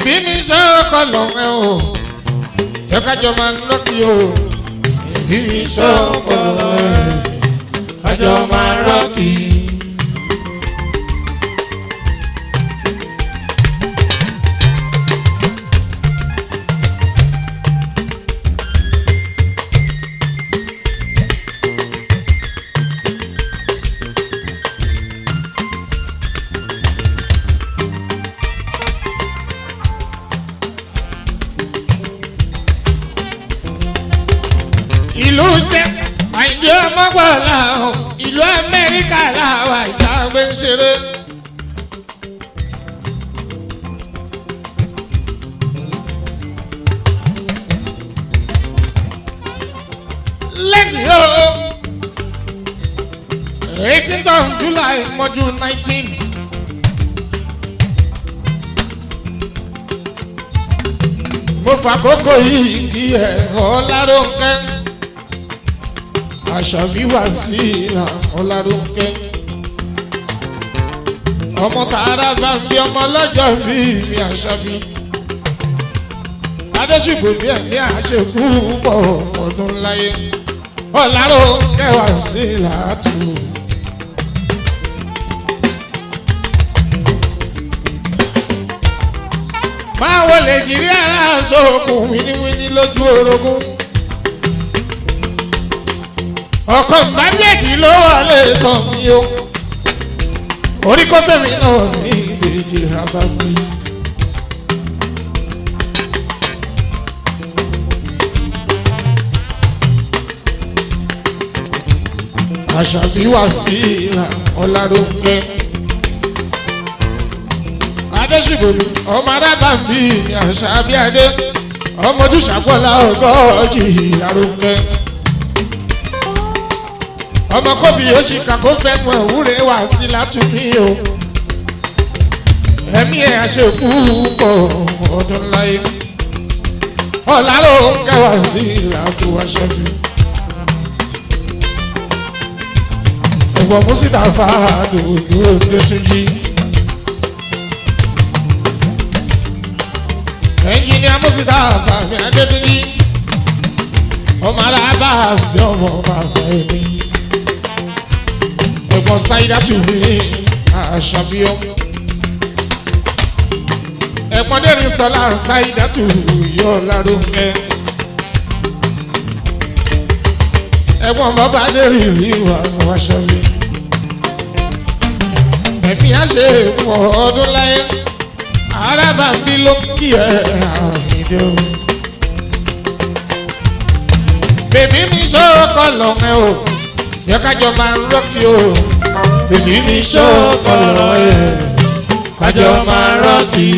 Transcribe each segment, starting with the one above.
bèbí mi sọ́kọ̀ lọ́wọ́ o jẹ́ kájọ máa ń lọ́kì o bèbí mi sọ́kọ̀ lọ́wọ́ kájọ máa rọ́ọ̀kì. ìlú jẹ́ àìdí ọmọgbọ́lá o ìlú amẹ́ríkà làwà ìta gbé ń ṣeré. lẹ́yìn o eighteenth of july mọ́jú nineteen. mo fàkókò yìí kí ẹ ọláròǹkẹ́ àṣàbí wà sí ìlà ọláròǹkẹ́ ọmọ tààrà bá ń bí ọmọ lọ́jọ́ bí mi àṣàbí adéṣùgbò bí ẹ̀mí àṣekú pọ̀ ọdún láyé ọláròǹkẹ́ wà sí ìlà tù. máa wọlé jírí aláṣọ òkun wíníwíní lójú orogún ọkọ mbàbíyèjì ló wọlé tán mi o orí kọfẹ́mi náà ní ìbejì abáwí. àṣàbí wà sí ìlà ọ̀làdóńgẹ́ adésìgbòlù ọmọ arábàmbí ní àṣàbí adé ọmọ ojúṣàpọ̀lá ọgọ́jì àròǹgẹ́ ọmọ kóbi yóò ṣì kàkó fẹnu ẹwúrẹ wá sí látúmí o ẹmí ẹ àṣekú pọ ọdún láyé ọlárò kẹwàá sí ìlàkú aṣẹ́bí ẹ̀gbọ́n mùsítà fàádù dúró lẹ́túnjì ẹnjìníà mùsítà fàmì adébíyí ọmọ alábà bí ọmọ bàbá ẹni ẹ̀gbọ́n sáyidá tù mí àṣàbíọ́ ẹ̀gbọ́n dẹ́rìn sọlá sáyidá tù yọ lárúkẹ́ ẹ̀gbọ́n bàbá dẹ́rìn rí wà wáṣọ́lé ẹ̀mí àṣẹ ìwọ̀ ọdún láyé arábàmbí ló kí ẹ àmìdó bèbí mi sọ́kọ̀ lọ́mẹ́ o yẹ kájọ máa ń rọ́ọ̀kì o bèbí mi ṣọ́kọ̀ lọ́wọ́ ẹ̀ kájọ máa rọ́ọ̀kì.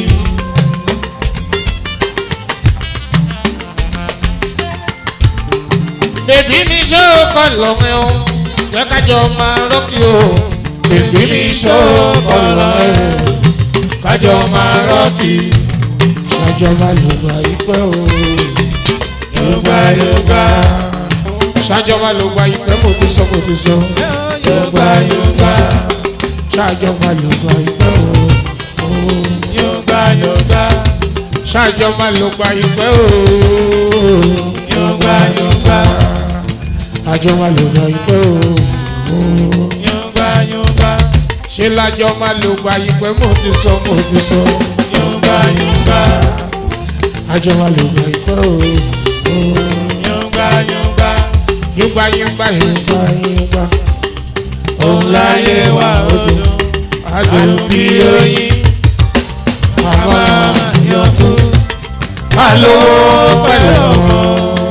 bèbí mi sọ́kọ̀ lọ́mẹ́ o yẹ kájọ máa ń rọ́ọ̀kì o bèbí mi ṣọ́kọ̀ lọ́wọ́ ẹ̀ kájọ máa rọ́ọ̀kì. ṣàjọba lògbà ìpẹ́ o yorùbá yorùbá ṣàjọba lògbà ìpẹ́ mo ti sọ mo ti sọ yorùbá yorùbá ṣàjọba lògbà ìpẹ́ o yorùbá yorùbá ṣàjọba lògbà ìpẹ́ o yorùbá yorùbá àjọba lògbà ìpẹ́ o yorùbá yorùbá ṣé lájọba lògbà ìpẹ́ mo ti sọ mo ti sọ yorùbá yorùbá àjọba lògbà ìpẹ́ o yorùbá yorùbá yúgbà yúgbà yúgbà yúgbà òun láyé wà odò àdùn bí oyin màmá yọkú alówó pẹ̀lẹ́ ọmọ.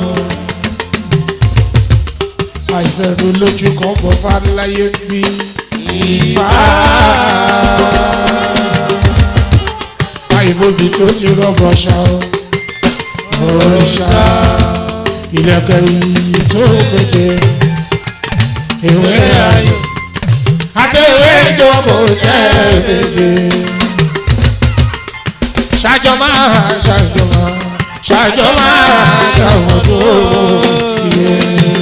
àìfẹ̀rù lójú kan bọ̀ fáláyé bí Ìfà àìbòbí tó ti rọ́bọ̀ ṣá o òrìṣà ìlẹ̀kẹ̀ yìí tó péje ìwé ṣé ayò àti ìwé ìjókòó jẹ́ méje ṣàjọ máa ṣàjọ máa ṣàjọ máa ṣàwọn tó yẹ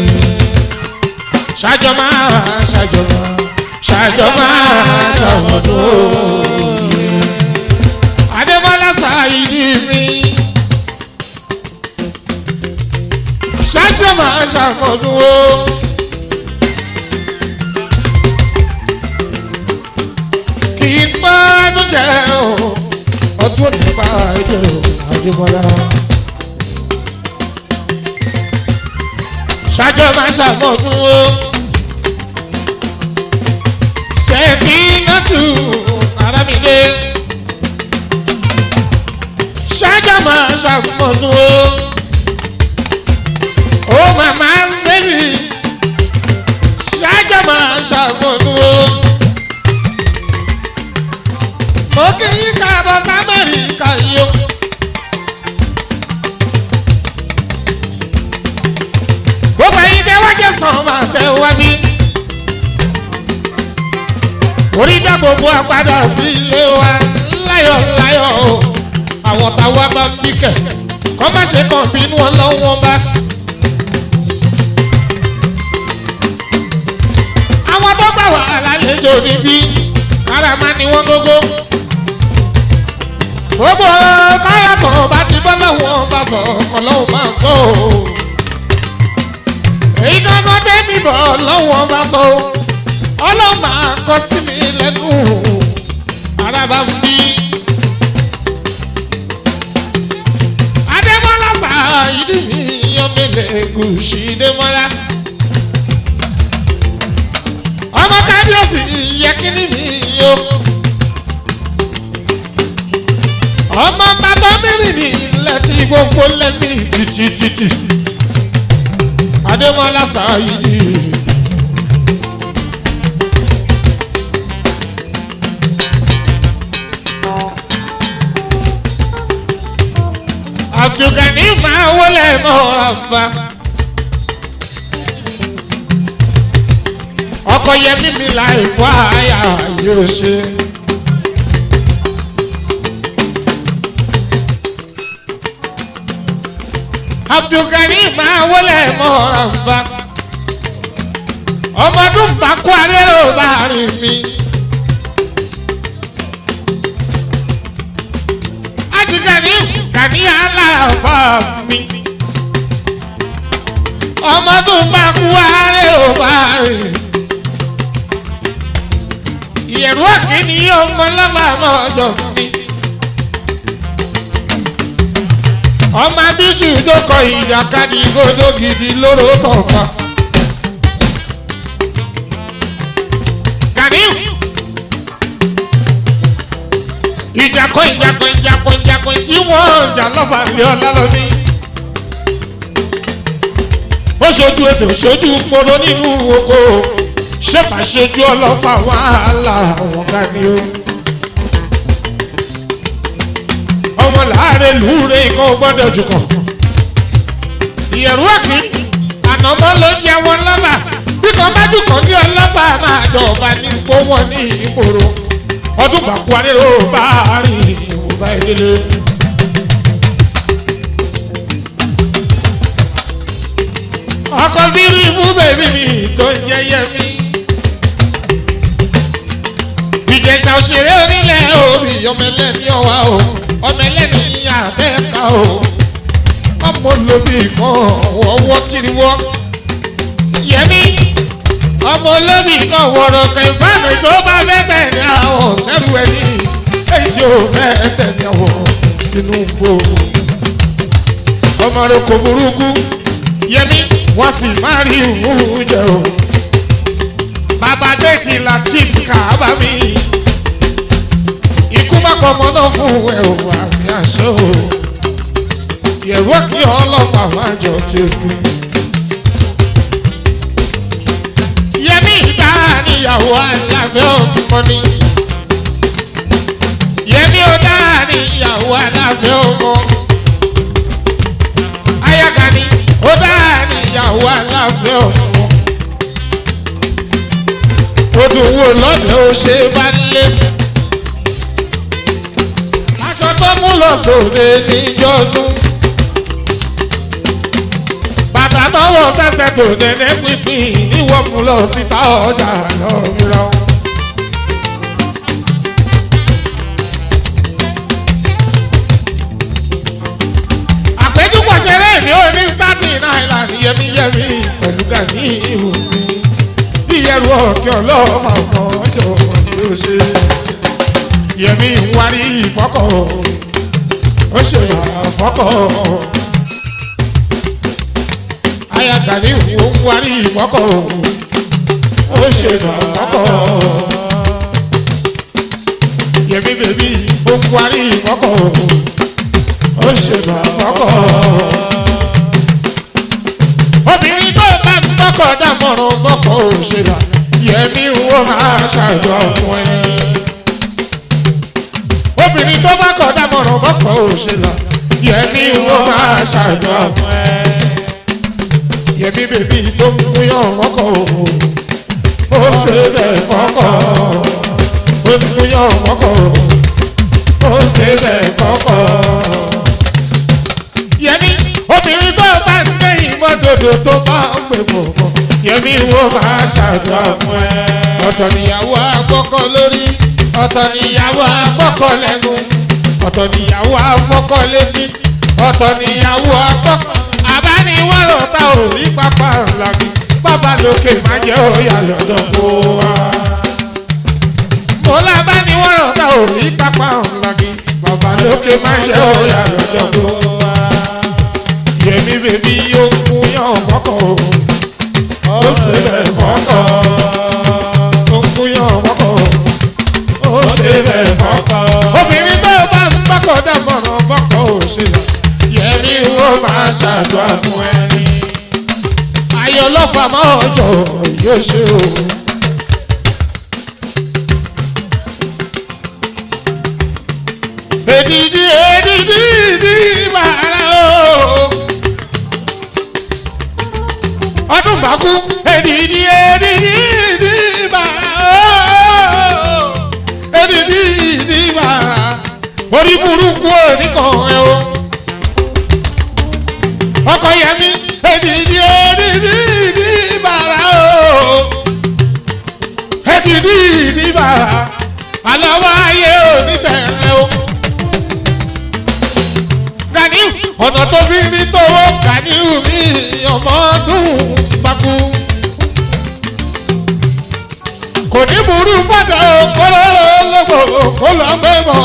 ṣàjọ máa ṣàjọ máa ṣàjọ máa ṣàwọn tó yẹ adébọ́lá ṣàyíní ṣáájú máa ṣàmọ̀dún o. kì í pánú jẹ́ o ọdún òní pa ẹ̀jẹ̀ o àdìmọ́lá. ṣáájú máa ṣàmọ̀dún o. ṣèkí náà tù ara mi dé. ṣáájú máa ṣàmọ̀dún o ó màmá ń sẹ́mi ṣáájà máa ṣàgbọ̀nù o. mo kí yín káàbọ̀ sámẹ́ríkà yìí o. gbogbo ẹ̀yin tẹ́ wá jẹ́ sàn máa tẹ́ wá bí. orí dá gbogbo àpadà sí ilé wa láyọ̀ láyọ̀ o. àwọn táwa bá ń bí kẹ̀ kọ́ má ṣe kàn bínú ọlọ́wọ́n bá. àwọn tó gbà wà lálejò níbí kára máa ní wọ́n gógó. gbogbo káyàtọ̀ bá ti bọ́ lọ́wọ́ bá sọ ọlọ́run máa ń gbọ́ o. èyí kankan tẹ́mi bọ̀ lọ́wọ́ bá sọ o. ọlọ́run máa kọ́ sí mi lẹ́nu ara bá ń bí. adémọ́lá sáà ìdí mi yọ̀mẹ̀lẹ̀ gùsì démọ́lá. ọmọ kábíyèsí yẹ kíní mi yó. ọmọ bàbá mẹ́rin ní ilẹ̀ tí gbogbo lẹ́mí títí títí. adémọlá sáyidi. abdulgani máa wọlé mọ́ àbá. ọkọ yẹmí mi láì fọ àyà yóò ṣe. abdulgani máa wọlé mọ́ra bá ọmọdún bá kó arérò bá rìn mí. ajigani gani aláàbà mi ọmọdún bá kó arérò bá rìn mí ìyẹ̀rú àkíní ọmọ lábàámọ̀ ọjọ́ mi. ọmọ abíṣù dókọ ìjàkadì gbọdọ gidi lóró tọ̀fà. Gàníù. ìjàkọ ìjàkọ ìjàkọ ìjàkọ tí wọ́n jà lọ́fà lé ọlá lọ́ní. ó ṣojú èdè ṣojú poro nínú oko ṣẹ́fà ṣojú ọlọ́fà wàhálà àwọn ga ni ó. ọmọ láàrin lùúre ikọ̀ gbọ́dọ̀ jùkọ̀. ìyẹ̀rú àkí ànàmọ́ ló jẹ́ wọn lọ́fà bí kan bá jùkọ̀ ní ọlọ́fà máa jọba ní ipò wọn ní ìgboro. ọdún bàkú arérò bá rìn ìwòbá ìdílé. ọkọ̀ bírí fún bèbí mi tó ń jẹ́ yẹmí ìjẹsà òṣèré onílẹ̀ orí ọmọ ẹlẹ́ni ọ̀wá o ọmọ ẹlẹ́ni àbẹ́ẹ̀ká o ọmọ olóbì kan ọwọ́ tìrìwọ́ yẹmí ọmọ olóbì kan wọ̀rọ̀ kẹfàánù tó bá fẹ́ tẹ̀lé àwọn sẹ́rù ẹni èyí tí ó fẹ́ tẹ̀lé àwọn sínú gbò ọmọ rẹ kò burúkú yẹmí wọ́n sì máa rí ìwúrú jẹ o bàbá déètì latif kàábà mi ikú má kọ́ ọmọ náà fún ẹ o àmì àṣọ o yẹ̀rọ kí ọlọ́pàá máa jọ ti kú. yẹmí ìdá níyàwó aláfẹ́ ọmọ ni yẹmí ọ̀dá níyàwó aláfẹ́ ọmọ ayagani ọ̀dá níyàwó aláfẹ́ ọmọ odùn wo lọ́dẹ̀ ó ṣe bá lé. aṣọ tó mú lọ sóde níjọ́dún. bàtà tọwọ́ sẹ́sẹ̀ tó nẹ́nẹ́ pínpín níwọ̀n mú lọ síta ọjà lọ́rọ̀. àpéjúpọ̀ ṣeré ní oní starting náírà yẹmí yẹmí pẹ̀lú gani ìhù mi bí ẹrù ọ̀kẹ́ ọlọ́ọ̀fà ọmọ ọjọ́ yóò ṣe yẹmí ń wárí ìfọ́kọ̀ ó ṣe àfọ́kọ̀ ayagani ń wárí ìfọ́kọ̀ ó ṣe àfọ́kọ̀ yẹmí bèbí ó ń wárí ìfọ́kọ̀ ó ṣe àfọ́kọ̀ obìnrin tó bá ń bọ́kọ̀ dámọ̀ràn bọ́kọ̀ òṣèlú yẹmí wọ́n máa ṣàjọ fún ẹ. obìnrin tó bá kọ̀ dámọ̀ràn bọ́kọ̀ òṣèlú yẹmí wọ́n máa ṣàjọ fún ẹ. yẹmí bèbí tó ń múyàn mọ́kọ̀ ó ṣe bẹ́ẹ̀ fọ́kọ̀ ó ń múyàn mọ́kọ̀ ó ṣe bẹ́ẹ̀ fọ́kọ̀. yẹmí obìnrin tó bá ń gbé ìmọ̀dodo tó bá ń gbé fòkàn yẹmí wo máa ṣàdúrà fún ẹ. ọ̀tọ̀ níyàwó àkọ́kọ́ lórí ọ̀tọ̀ níyàwó àkọ́kọ́ lẹ́nu ọ̀tọ̀ níyàwó àfọ́kọ́ létí ọ̀tọ̀ níyàwó àkọ́kọ́ àbániwọ̀rọ̀ ta ò rí pápá làbí bàbá lókè má jẹ́ òyà lọ́dọ̀ kó wá. mo lábániwọ̀rọ̀ ta ò rí pápá làbí bàbá lókè má jẹ́ òyà lọ́dọ̀ kó wá. yẹmí bèbí yóò kú yàn kọ́kọ́ o ó sì bẹ̀ fọ́kọ̀ ó kú yàn kọ́kọ́ o ó sì bẹ̀ fọ́kọ̀ obìnrin tó bá ń bọ́kọ̀ dámọ̀ràn bọ́kọ̀ òṣèlú yẹmí wo máa ṣàdúrà fún ẹni. ayọ̀ ọlọ́fà máa jọ yóò ṣe o. èdìdí èdìdí ìdí bàrà o. ọdún bá kú èdìdí èdìdí ìdí bàrà o. èdìdí ìdí bàrà orí burúkú oníkan ẹ o. ọkọ yẹmi èdìdí èdìdí ìdí bàrà o. èdìdí ìdí bàrà àlọ́ wáyé onítẹ̀ẹ́ o ganiu ọ̀nà tó fi ní tówó ganiu mi ọmọ ọdún pakú. kò ní burú fọ́tà kóló lọ́gbọ̀ kó lọ mẹ́mọ́.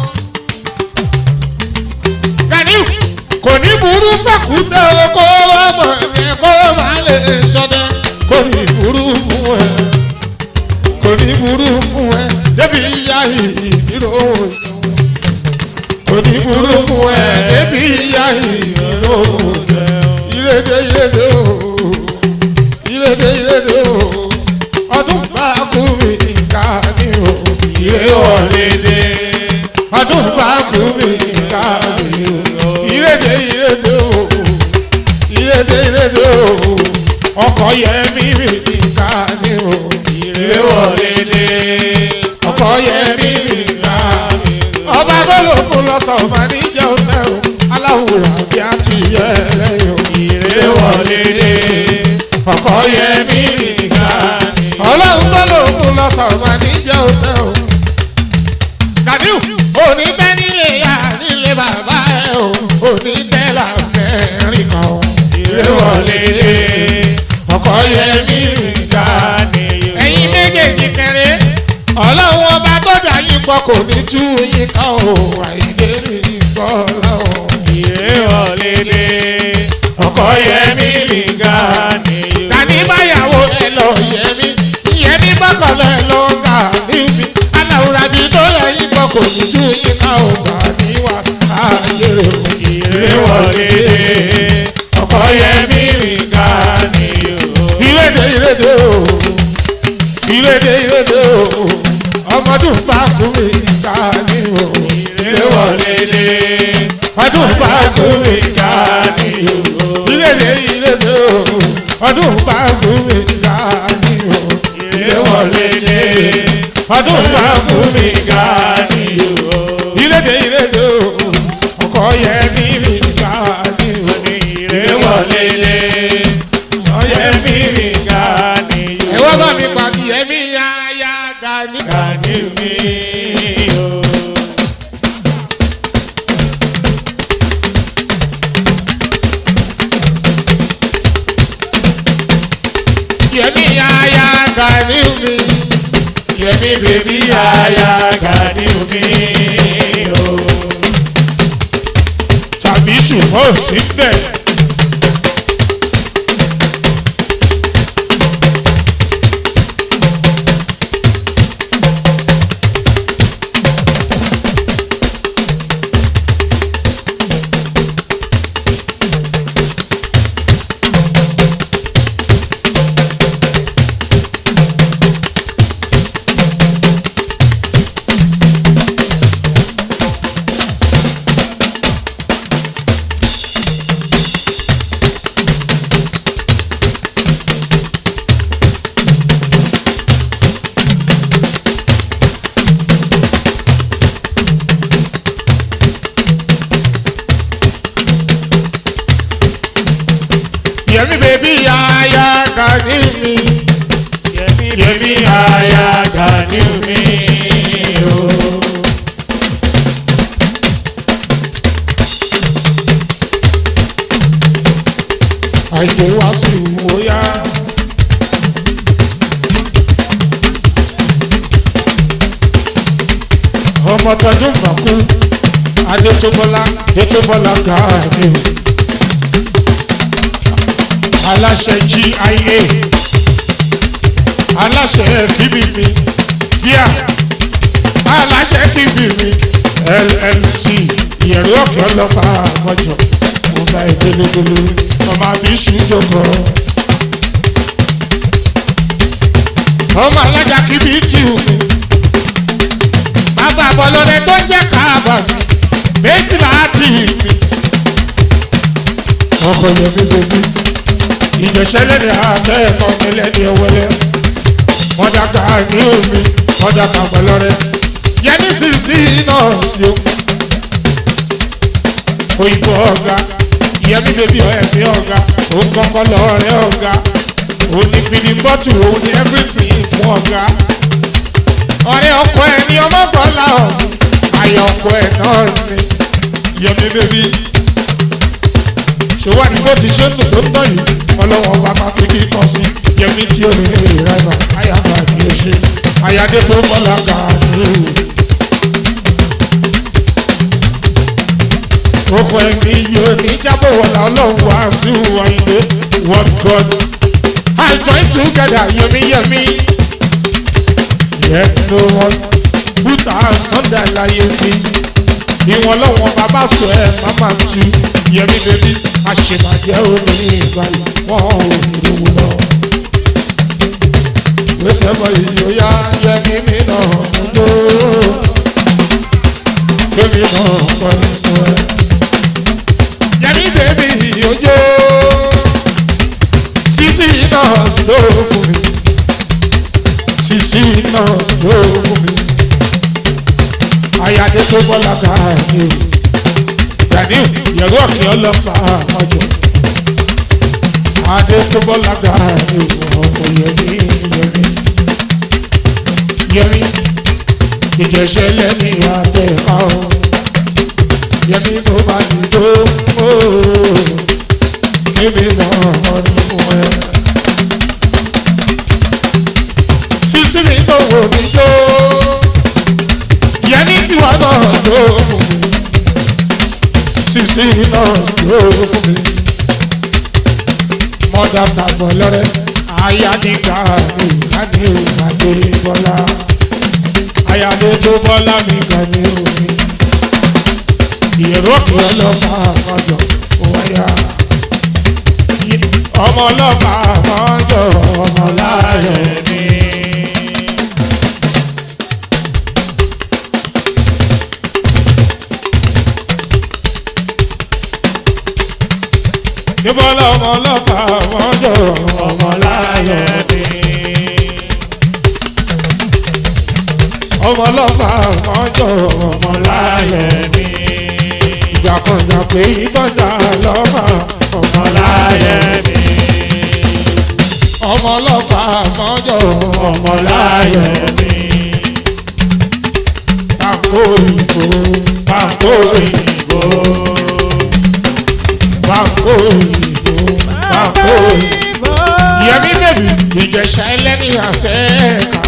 ganiu kò ní burú fàkútà kó lọ́mọ ẹ̀ kó má lè sọdẹ kò ní burú fún ẹ kò ní burú fún ẹ débi ìyá ìdírò oníburú fún ẹ débi ìyá ìró ìrèdè ìrèdè o ìrèdè ìrèdè o ọdún bá kú mi ká ní o ìrè wọlé dé ọdún bá kú mi ká ní o ìrèdè ìrèdè o ìrèdè ìrèdè o ọkọ yẹ mí mi ká ní o ìrè wọlé dé ọkọ yẹ mí mi ká ní o ọba gbọ́dọ̀ lọ́sọ̀ ọba níjẹ́ ọ̀sẹ̀ o aláwọ̀ àbí àti yẹ lẹ́yìn o. ìrè wọlé dé ọkọ yẹ mí nìkan ni. ọlọ́run gbọ́dọ̀ fún lọ́sọ̀ ọba níjẹ́ ọ̀sẹ̀ o. Gàdíù òní tẹ́ nílé ya nílé bàbá ẹ o òní tẹ́ làmẹ́rin kan o. ìrè wọlé dé ọkọ yẹ mí nìkan ni. ẹ̀yin méjèèjì kẹrẹ́ ọlọ́run ọba tó dà yín pọ̀ kò ní tú yín ká o àìdè mi gbọ́ láwọn. ìrè wọlé dé ọkọ yẹmí nìkan ni Tani báyàwó ẹ lọ yẹmí yẹmí bọ́kọ̀lọ́ ẹ lọ gà níbi aláwùrà bí tó yẹ yín pọ̀ kò ní tú yín ká o gbà níwà káàkiri o. ìrè wọlé dé ọkọ yẹmí nìkan ni Ìrèdè ìrèdè o ìrèdè ìrèdè o ọmọdún bá kú mi ká ní o. ìrè wọlé dé ọdún bá kú mi ká nìkan ni ìrèdè ìrèdè o ọdún bá kú mi ká ní o. ìrè wọlé dé ọdún bá kú mi nìkan ni ìrèdè ìrèdè o ọkọ yẹ mí mi ká ní o. ìrè wọlé dé ọkọ yẹmí nìkan ni ẹ wá bá mi pàdé ẹ̀mí yá yá ga ní. Kàní mi o. Yẹmi bèbí aya Gani omi o. tàbí ṣùgbọ́n ò sí bẹ́ẹ̀. Yẹmi bèbí aya Gani mi. Yẹmi aya Gani omi o. Àìjẹ́ wá sí ìwòyá. Ọmọ tọdún mọ̀kú, Adétóbọ́lá, Adétóbọ́lá Gani. Aláṣẹ GIA, aláṣẹ FBB, bíà, aláṣẹ FBB, LLC, ìyẹ̀rù ọ̀kẹ́ ọlọ́fà àmọ́jọ, mo bá ẹ délédélé, ọmọ àbíṣú jókòó. ọmọ alájà kìbí tì ú mi. bàbá àbọ̀lọ́dẹ tó jẹ́ káàbà mi méjì láti mi. ọkọ yẹn mi bèbí ìjẹsẹ lẹni àtẹ ẹkọ mi lẹni ọwọlẹ mọdàkà ní omi mọdàkà pẹlọrẹ yẹni sísí náà sí o. òyìnbó ọ̀gá yẹmi bèbí ẹ̀mí ọ̀gá òun kọ́kọ́ lọ́ọ̀rẹ́ ọ̀gá òun ní fìdí bọ́tù òun ní everything fún ọ̀gá. ọ̀rẹ́ ọkọ ẹ̀ ní ọmọkànlá ọ̀hún ayọ̀ ọkọ ẹ̀ náà ní yẹmi bèbí. ṣèwádìí bó ti ṣe ń dùn tó ń tọ̀ yìí ọlọ́wọ́ ọba máa fi kí kan sí yẹmi tí ó ní ní ìrẹ́nà ayàgbà kì í ṣe ayáde tó bọ́lá gàdúrà. Oko ẹ̀mí yóò ní jábọ̀ wọ̀lá ọlọ́run wá sí wáyé what God I join together yẹmi yẹmi. Yet no one put our Sunday láyé mi. Ìwọ̀n lọ́wọ́n bàbá sọ ẹ̀ máma tu yẹmi bèbí. Àṣebàjẹ́ omi ní ìgbàlè wọ́n ò ní lówó lọ. Gbèsè bọ̀ yìí ó yá yẹmi mi náà ló. Yẹmi náà kọ́ nínú ẹ̀ yẹmi bèbí ojo sisi nọọsì ló fún mi sisi nọọsì ló fún mi ayáde tó bọ́lá káàdì o gani yẹ̀rọ ọ̀kẹ́ ọlọ́pàá àmọ́jọ adé tó bọ́lá káàdì o ọkọ yẹmi yẹmi yẹmi ìjẹsẹ̀ lẹ́ni àtẹ̀ká o yẹmi tó bá ti tó ooo yẹmi náà ọdún fún ẹ. sísí mi tó wò mí tó yẹmi kí wà náà tó fún mi sísí náà tó fún mi. mọ́dà tàbọ̀ lọ́rẹ́ ayáníkà mi kàní ìgbàdé bọ́lá ayáde tó bọ́lá mi kàní omi ìrọ́pì ọlọ́pàá àmọ́jọ wáyà. ọmọ ọlọ́pàá àmọ́jọ ọmọ láàrẹ̀ mi. níbọ̀lá ọmọ ọlọ́pàá àmọ́jọ ọmọ láàrẹ̀ mi. ọmọ ọlọ́pàá àmọ́jọ ọmọ láàrẹ̀ mi ìjàkọ̀jà pé ìbọ̀jà lọ́mọ ọmọláyé mi. ọmọ ọlọ́pàá mọ́jọ́ ọmọláyé mi. Pàkó òyìnbó pàkó òyìnbó pàkó òyìnbó pàkó òyìnbó. Yẹmí bèbí ìjẹ̀ṣà ẹlẹ́ni àtẹ́ẹ̀ká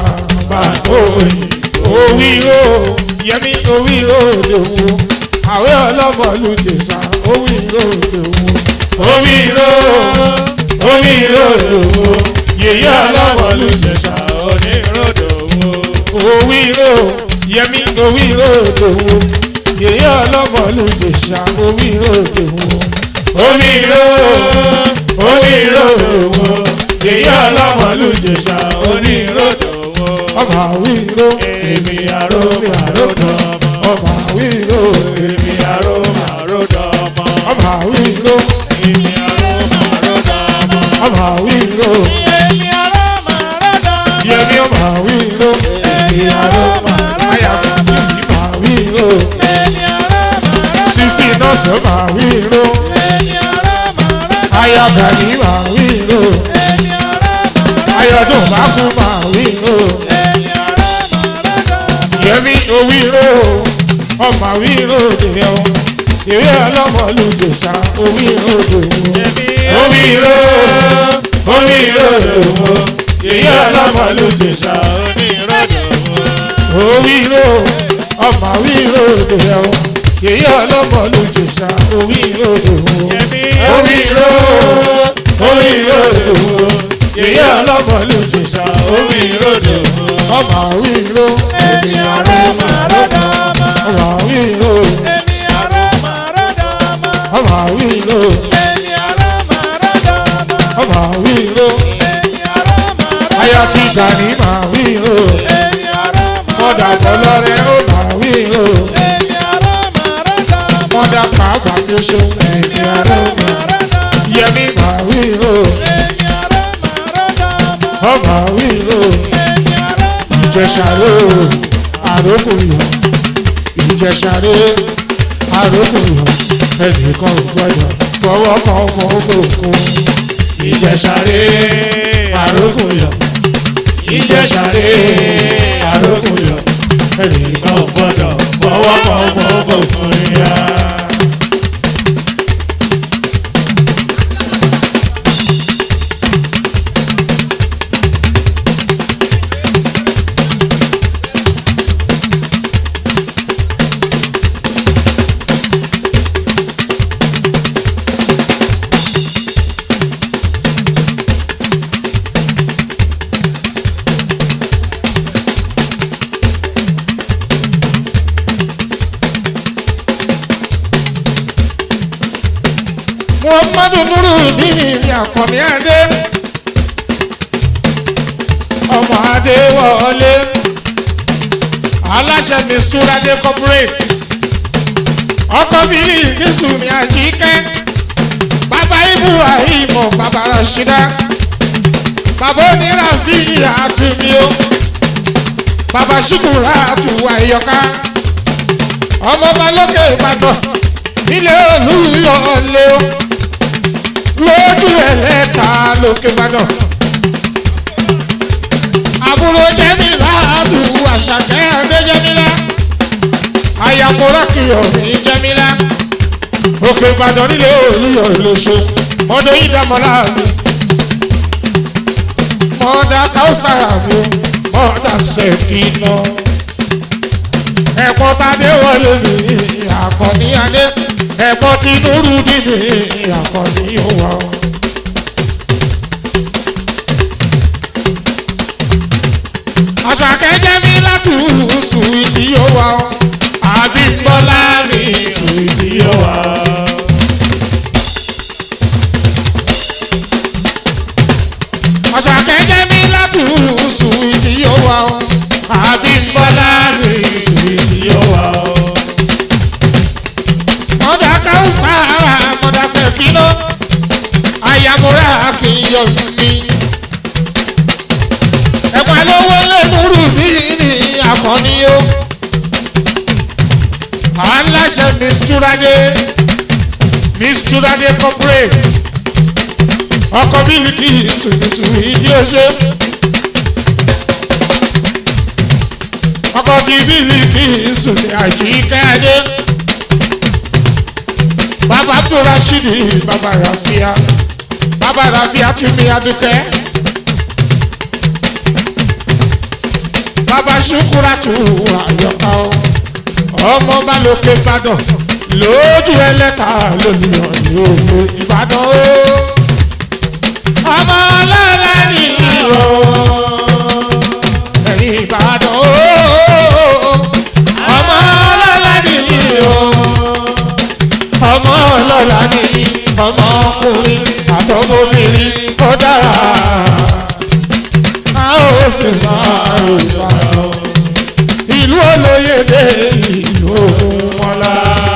bàbá òyìn. òwìrò yẹmi òwìrò lòwò àwẹ ọlọmọlú jèsà òwìrò lòwò Omiro, omiro lòwò, yèyé ọlọ́mọlú jẹ̀sà oníròdò wo. òwìrò yẹmi òwìrò lòwò yèyé ọlọmọlú jèsà òwìrò lòwò Omiro, omiro lòwò, yèyé ọlọ́mọlú jẹ̀sà oníròdò wo. ọmọ àwìrò Èmi àró màródò ọmọ. ọmọ àwìrò Èmi àró màródò ọmọ. ọmọ àwìrò Èmi àró màródò ọmọ. ọmọ àwìrò Èmi àró màródò ọmọ. yẹmi ọmọ àwìrò Èmi àró màródò ayàwó ọmọ. ọmọ àwìrò Èmi àró màródò ọmọ. sisi nọọsì ọmọ àwìrò. Èmi àró màródò ọmọ. ayọ̀gàdì máa wí lò Èmi àró màródò ọmọ. ayọ̀dún bá kú máa wí lò Èmi àró màródò ọmọ. yẹmi owí lò ọmọ wí lò dèrè o ìwé ọlọ́mọlú jèṣà owí lò dèrè Omiro, omiro lòwò, yèyé ọlọ́mọlú jẹ̀sà oníròdò wo. o owí lò ọmọ wí lò dèrè o ìwé ọlọ́mọlú jèṣà owí lò dèrè Omiro, omiro lòwò, yèyé ọlọ́mọlú jẹ̀sà oníròdò wo. o ọmọ wí lò Èmi àró màródò ọmọ. ọmọ wí lò Èmi àró màródò ọmọ. ọmọ wí lò Èmi àró màródò ọmọ. ọmọ wí lò Èmi àró màródò ọmọ. ayọ̀ ti gbà ní máa wí lò. Èmi àró mọ̀dà màródò ọmọ. tọ́lọ́rẹ́ ó máa wí o Èmi àró màródò ọmọ. mọ̀dà pàápàá bí ó ṣe ẹ̀mí ara mi yẹmí máa wí o ọ máa wí o ìjẹsàrè o àrókùnrin ìjẹsàrè àrókùnrin ẹnìkan ò gbọdọ̀ fọwọ́ kan ọmọ òkun Ìjẹ̀ṣàrè àrókùnyọ̀. Ìjẹ̀ṣàrè àrókùnyọ̀. ẹnìkan Ìgbà ò gbọ́dọ̀ fọwọ́ kan ọmọ òkun ya. muhammadu nuru ní ìrìn àkànní adé ọmọ adé wọlé aláṣẹ misturade corporate ọkọ bíi ìgbésùn ní àjíkẹ́ bàbá ibrahim bàbá rashida bàbá onírà bíi àtúnmíó bàbá ṣùkúrà àtúwà ìyọká ọmọ balókè ìbàdàn ilé olúyọlé o lójú ẹlẹ́ta lókè ìbàdàn àbúrò jẹ́mílá àdùn àṣàkẹ́ adé jẹ́mílá àyàmúrà kìyọ̀ ní jẹ́mílá òkè ìbàdàn nílé olúyọlé ṣe mọ́dọ̀ yìí dámọ́lá mi mọ́dà káwùsàrà mi mọ́dà sẹ́kìnà ẹ̀pọ̀ tadé wọlé mi àkànní adé ẹ̀pọ̀ tí nuru dìde àkànní òwà. àṣàkẹ́ jẹ́ mi láti sùwìtì òwà àbímbọ́lá mi sùwìtì òwà. àṣàkẹ́ jẹ́ mi láti sùwìtì òwà àbímbọ́lá mi sùwìtì òwà. mọ̀dà káwùsà mọ̀dà sẹ̀kínà àyàmúra àfihàn mi. ẹ̀pà lówó lẹ́nurú bí ní àkànní o. aláṣẹ misturade misturade corporate ọkọ̀ bílíkì sùnìsù ìdí ọṣẹ. ọkọ̀ tí bílíkì sùnì àjíkẹ́ adé bàbá tó rashidi bàbá rafia bàbá rafia tún mi adúkẹ́ bàbá ṣukura tù àyọká o ọmọ bá lókè ìbàdàn lójú ẹlẹ́ta lónìyàn lóògbé ìbàdàn o ọmọ ọlọ́lá nìyí o ẹ̀yìn ìbàdàn o ọmọ ọlọ́lá nìyí o ọmọ ọlọ́lá nìyí ọmọ ọkùnrin àtọmọbìnrin ó dára a ó sì máa ròyìn àwọn ìlú olóyèdè ìlú ògúnmọ́lá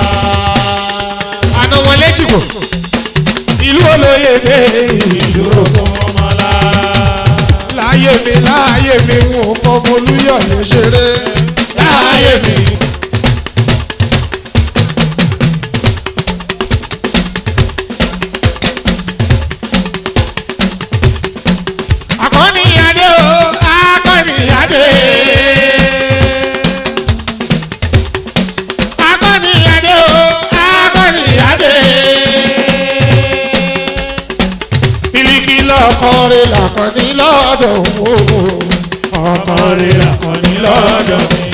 àná wọn lẹ́jìgbò ìlú olóyèdè ìlú ògúnmọ́lá láyé mi láyé mi ń wò fọmọ olúyọ̀lé ṣeré láyé mi. akọni adé o akọni adé. akọni adé o akọni adé. bílíkì lọkọrin làkọni lọ́dọ̀ o. ọkọrin làkọni lọ́dọ̀ mi.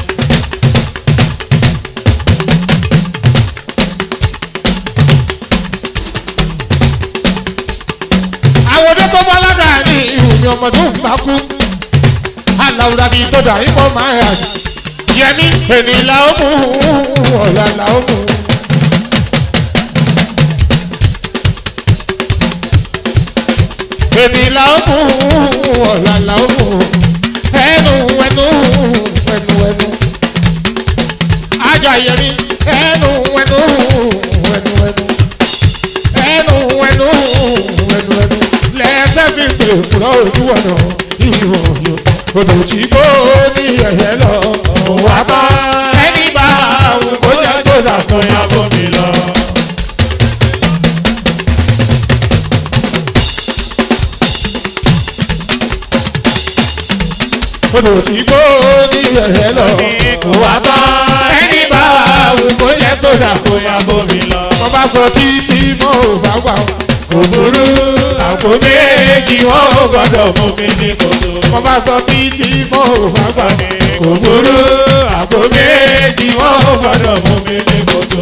àwọn ọdẹ tó bọ́lága ní ìhùmí ọmọdé òun bá kú aláwùrà bíi tó dàrí mọ́ máa yà yẹmi ènì là ó mú ọ̀la là ó mú. ènì là ó mú ọ̀la là ó mú ẹnu ẹnu ẹnu ẹnu ajá yẹmi ẹnu ẹnu ẹnu ẹnu ẹnu ẹnu ẹnu ẹnu lẹsẹ fi pè kúrọ ojú ọ̀nà ìwọ̀ yọ odò tí kò ní ẹ̀yẹ lọ wà tán ẹni bá àwọn kó jẹ́ sódà kan yá bómi lọ. odò tí kò ní ẹ̀yẹ lọ wà tán ẹni bá àwọn kó jẹ́ sódà kan yá bómi lọ. wọ́n bá sọ títí mọ́ ò bá wà ó kò burú àpò méjì wọn ò gbọdọ̀ mú mi ní kòtò. wọ́n bá sọ títí mọ́ ò bá gbà mí. kò burú àpò méjì wọn ò gbọdọ̀ mú mi ní kòtò.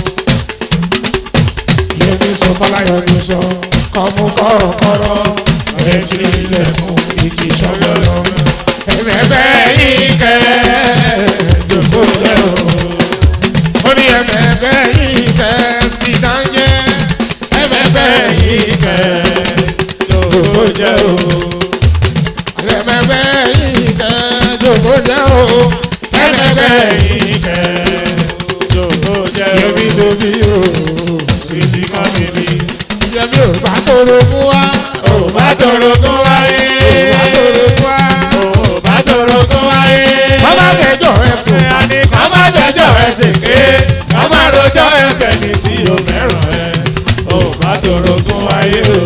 yẹmi sọ fọláyọ ní sọ kọmú kọrọkọrọ ẹtì ilẹ̀kùn ìkì sọgbọrọ. ẹ̀mẹ̀bẹ̀ yìí kẹ́ jòkó lẹ́ o. ó ní ẹ̀mẹ̀bẹ̀ yìí kẹ́ sí dáńjẹ́ ẹ̀mẹ̀bẹ̀ yìí kẹ́ jòkó jẹ́ o. ẹ̀mẹ̀bẹ̀ yìí kẹ́ jòkó jẹ́ o. ẹ̀mẹ̀bẹ̀ yìí kẹ́ jòkó jẹ́ o. yẹmi lóbi o. Sweetie come with me. yẹmi ò bá tóró mú wa. Ò bá tọrọ kó wáyé. ò bá tóró mú wa. Ò bá tọrọ kó wáyé. bàbá kẹjọ ẹ sùn. Ká má jẹjọ́ ẹ sèké. Ká má rojọ́ ẹ fẹ̀mí tí o fẹ́ràn ẹ. Ò bá tọrọ kó wáyé o.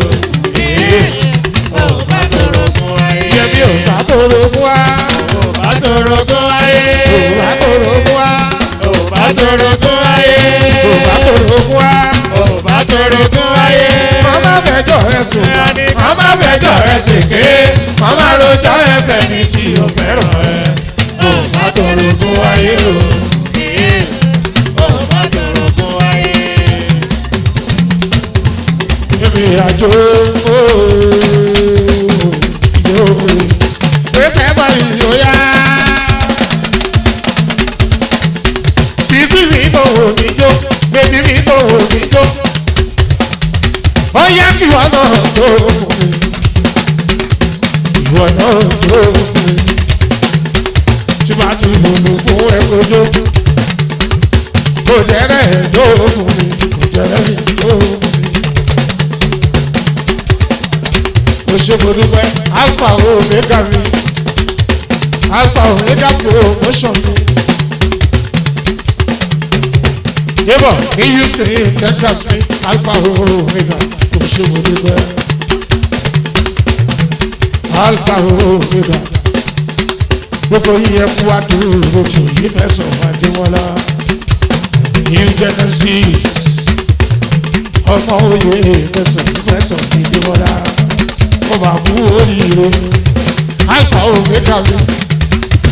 Ò bá tọrọ kó wáyé. yẹmi ò bá tóró mú wa. Ò bá tọrọ kó wáyé. ò bá tóró mú wa. Ò bá tọrọ kó wáyé. ò bá tóró mú wa. Ò bá tọrọ kó wáyé. bàbá kẹjọ ẹ sùn. Ká má fẹjọ́ ẹ sèké. Ká má rojọ́ ẹ fẹ̀mí tí o fẹ́ràn ẹ. Ò bá tọrọ kó wáyé o. Ò bá tọrọ kó wáyé. ìrìn àjò ìjò gbèsè bọ̀ ìyóyá. sísí mi bò wò mí jó bébí mi bò wò mí jó. ó yá kí ìwọ náà jó fún mi. ìwọ náà jó fún mi. tí bá ti lùlù fún ẹ kó jó. kò jẹ́rẹ̀ jó fún mi kò jẹ́rẹ̀ jó fún mi. mo ṣe mo dúpẹ́ alpha omega mi alpha omega promotion mi. yébọ̀ ní houston ní texas ní alpha omega mo ṣe mo dúpẹ́ alpha omega gbogbo yíyẹ kú àdúró tó yí fẹsọ̀ adéwọlá new genesis ọmọ òye fẹsọ̀ fẹsọ̀ adéwọlá mo máa kú oríire alpha omega mi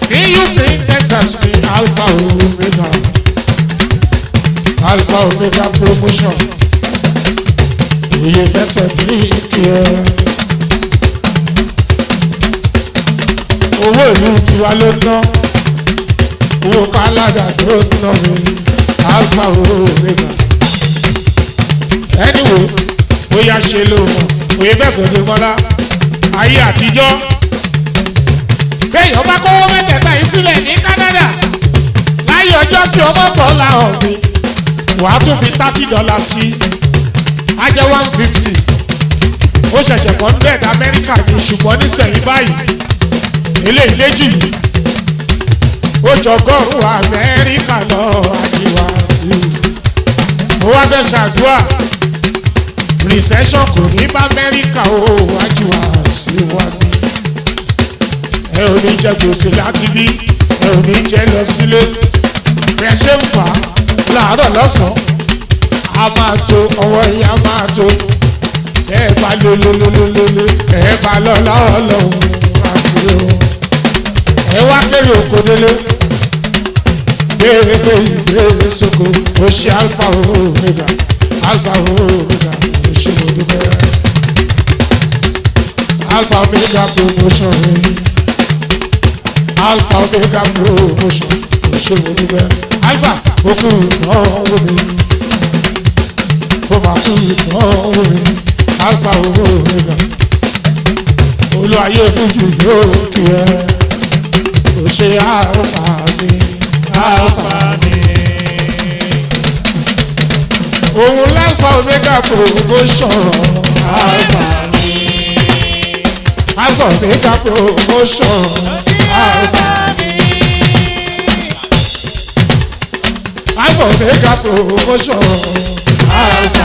ní houston texas ní alpha omega alpha omega promotion òye fẹsẹ̀ ní ìkíyẹ. owó ìlú tiwa ló ná owó káládà tó ná mi alpha omega. anyway bóyá ṣe ló mọ̀ òye fẹsẹ̀ ní mọ́lá ayé àtijọ́ béèyàn bá kówó mẹ́tẹ̀ẹ̀ta yìí sílẹ̀ ní canada láyé ọjọ́ sí ọmọ kan láhàn mi wàá tún fi thirty dollars sí á jẹ́ one fifty ó ṣẹ̀ṣẹ̀ kọ́ hundred amẹ́ríkà ní ṣùgbọ́n nísẹ̀yìn báyìí eléyìí méjì yìí ó jọgọ́rùn-ún amẹ́ríkà lọ àjíwá sí i ó wá fẹ́ ṣàdúrà recession kò ní bá amẹ́ríkà ó àjíwá sí wa ní ẹ ò ní jẹ gbèsè láti bí ẹ ò ní jẹ lọ sílé bí ẹ ṣe ń fà á láàárọ̀ lọ́sàn-án a máa tó ọwọ́ yìí a máa tó ẹ bá lólólólólólé ẹ bá lọ́lá ọlọ́run àti o ẹ wá kéré oko délé béèrè pé ìbéèrè soko ó ṣe alfa omega alfa omega ó ṣe mo dúpẹ́ alfa omega promotion rẹ̀ alpha omega promotion òṣèlú níbẹ̀ alpha okú ìdánwò mi ó máa kú ìdánwò mi alpha omega olùwàyè fújì yóò kí ẹ kò ṣe alpha mi alpha mi. òun l'alpha omega promotion alpha mi alpha omega promotion alpha alpha omega promotion alpha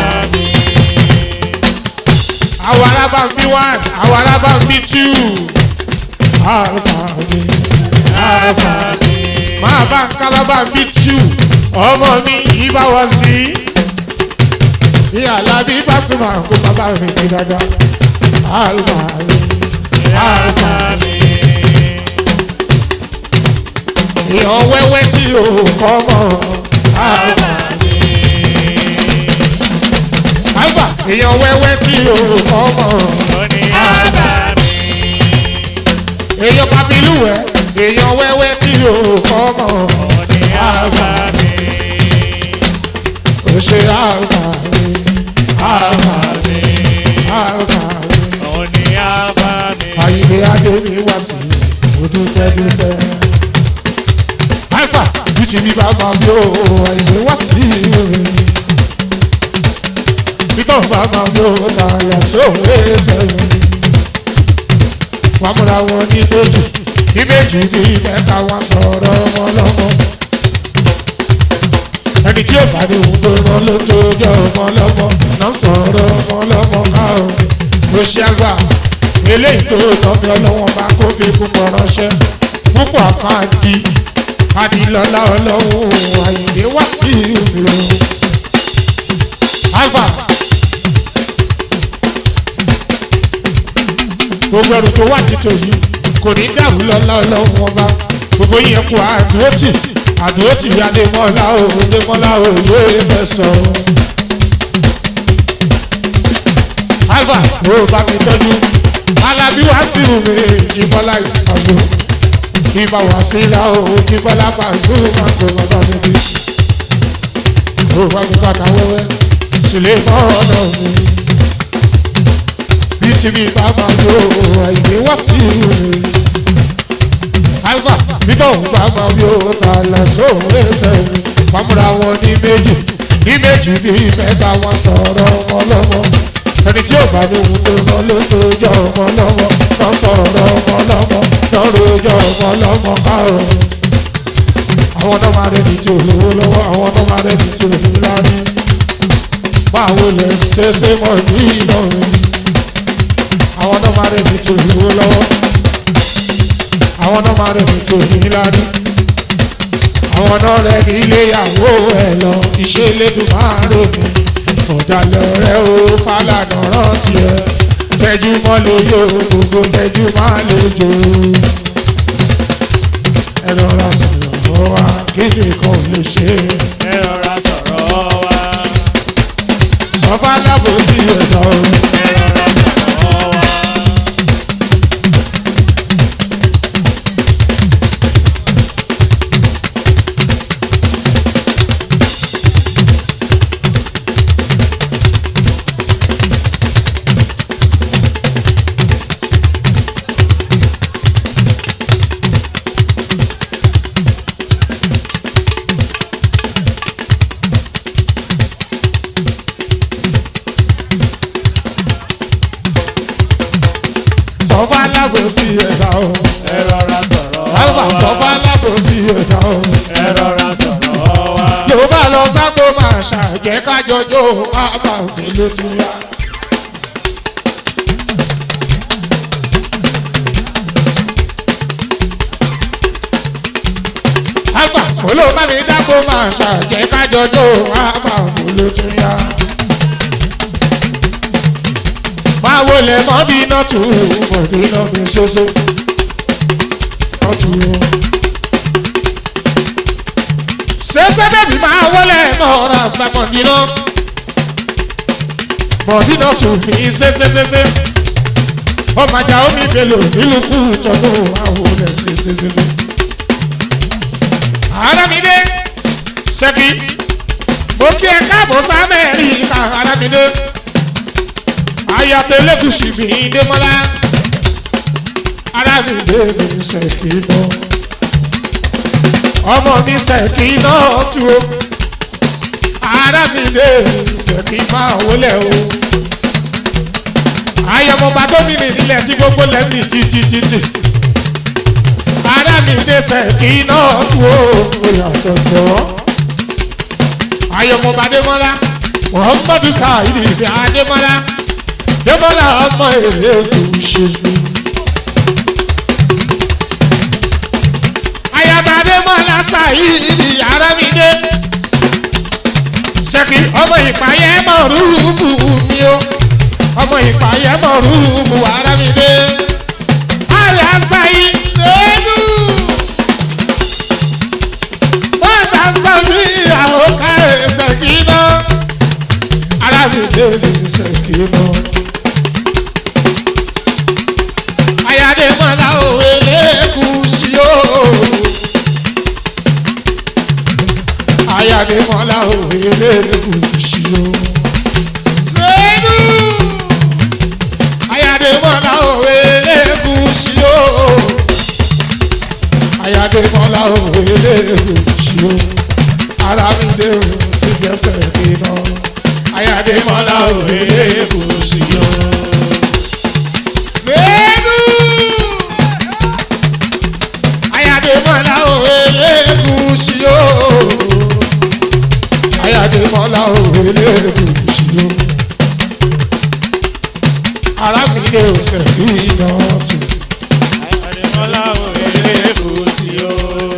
àwọn alábàámbí one àwọn alábàámbí two alpha mi alpha máa bá ń kálábàámbí two ọmọ mi yìí bá wọ sí ní alábí Pasuma kó bàbá mi ní dáadáa alpha mi alpha mi èèyàn wẹ́wẹ́ tí o kọ́ mọ́ alpha alpha èèyàn wẹ́wẹ́ tí o kọ́ mọ́ èèyàn papiluwẹ̀ èèyàn wẹ́wẹ́ tí o kọ́ mọ́ alpha kò ṣe alpha mi alpha mi alpha mi àyìnbí adé mi wá sí odúpẹ́dúpẹ́ alpha bíjì mi bá máa bí o àyìnbí wá sí mi títọ́ bá máa bí o tààyà sóòrè sẹ́yìn wọ́n múra wọn ní méjì ní méjì ní mẹ́ta wọn sọ̀rọ̀ wọn lọ́mọ ẹni tí ó bá ní òun tó rán ló tó jọ ọmọ lọ́mọ náà sọ̀rọ̀ ọmọ lọ́mọ káàró ló ṣe àgbà eléyìí tó tọ́mi ọlọ́wọ́n bá kó fi púpọ̀ ránṣẹ́ púpọ̀ kan di adìlọ́lá ọlọ́run àyìnbí wá sí ìlú alfa gbogbo ẹrù tó wà títò yìí kò ní dàrú lọ́lá ọlọ́run ọba gbogbo yẹn kú àdúrótì àdúrótì adémọ́lá o adémọ́lá o yóò fẹ́ sọ. alfa ó bá mi tọ́jú alábí wá sí omi ìjìbọ́lá ìpàṣẹ ìbá wá sí ilá o ìjìbọ́lá pàṣẹ máa tó bàbá mi bí. ó bá mi bàtà wẹ́wẹ́ sílé mọ́ọ̀nà mi bí tìbí bá máa yọ àìgbé wá sí omi alfa bíbọ̀ ń bá máa yọ tààlà sóhun ẹsẹ̀ mi pàmùra wọn ní méjì ní méjì ní mẹ́ta wọn sọ̀rọ̀ ọlọ́mọ ẹni tí ò bá ní ohun tó lọ ló tó jọ ọmọ lọ́wọ́ lọ sọ̀rọ̀ ọmọ lọ́mọ lọ́rọ̀ jọ ọmọ lọ́mọ káàrọ̀. àwọn náà máa rẹni tí ò lówó lọ́wọ́ àwọn náà máa rẹni tí ò ní lárí. báwo lè ṣe ṣe mọ̀ ní ìlọrin. àwọn náà máa rẹni tí ò lówó lọ́wọ́. àwọn náà máa rẹni tí ò ní lárí. àwọn náà rẹ ní iléyàwó ẹ lọ iṣẹ́ lẹ́dùn máa rògbò ọ̀dàlẹ̀ rẹ̀ ó fàlànà rántí ẹ̀ tẹ́jú mọ́ lóyò gbogbo tẹ́jú máa lè jò. ẹ rọra sọ̀rọ̀ wa kí nìkan lè ṣe ẹ rọra sọ̀rọ̀ wa. sọ fálábòsí ẹ̀dá o. ẹ rọra sọ̀rọ̀ wa. sọ fálábòsí ẹ̀dá o. ẹ rọra sọ̀rọ̀ alfa sọ wa. fálábòsí ẹ̀dá o. ẹ rọra sọ̀rọ̀ wa. ló bá lọ sáko máa ṣàjẹ́ kájọjọ́ bàbá òde ló tún yá. alfa olóòbá mi dáko máa ṣàjẹ́ kájọjọ́ bàbá òde ló tún yá. máa wọlé mọ́ bí iná tù ú bọ̀dé náà fi ṣoṣo. ọ̀tún o sẹ́sẹ́ bẹ́bí máa wọlé mọ́ra gba mọ̀dínà mọ̀dínà tún fi sẹ́sẹ́sẹ́sẹ́ ọmọ ajá omi bèlò nílùú kú tọdún àwòrán sẹ́sẹ́sẹ́sẹ́. arámidé ṣẹ́kì mo kí ẹ káàbọ̀ sámẹ́ríkà arámidé ayatollah mi démọ́lá arámidé mi ṣẹ́kì náà ọmọ mi ṣèkì náà tu o ara mi lè ṣèkì máa wọlé o ayọmọba gómìnà nílẹ̀ tí gbogbo lẹ́mí títítítì ara mi lè ṣèkì náà tu o oyàtọ̀ jọ ayọmọba démọlá muhammadu saheed ibi adémọlá démọlá ọmọ èrè kò ṣe mí. ayabade mọ́lá ṣàyíìdì yàrá mi dé. ṣèkì ọmọ ìpàyẹ́ mọ̀ rúùfù mi o ọmọ ìpàyẹ́ mọ̀ rúùfù ara mi dé. àyà ṣàyí ṣẹ́nu. bọ́dà sọ́bí àwọn ká ṣèkì náà. ara mi dé ní ṣèkì náà. ayade mọ́lá òwe lẹ́kùn sí o. ayàdèmọ́lá òwe lẹ́gùsì o. Zénú ayàdèmọ́lá òwe lẹ́gùsì o. ayàdèmọ́lá òwe lẹ́gùsì o. arábìnrin o ti gbẹ́sẹ̀ dínà. ayàdèmọ́lá òwe lẹ́gùsì o. Zénú ayàdèmọ́lá òwe lẹ́gùsì o ayáde mọ́lá òwe lẹ́ẹ̀kùsì o. arábìnrin ọ̀sẹ̀ yìí náà tù. Adémọ́lá òye kò sí o.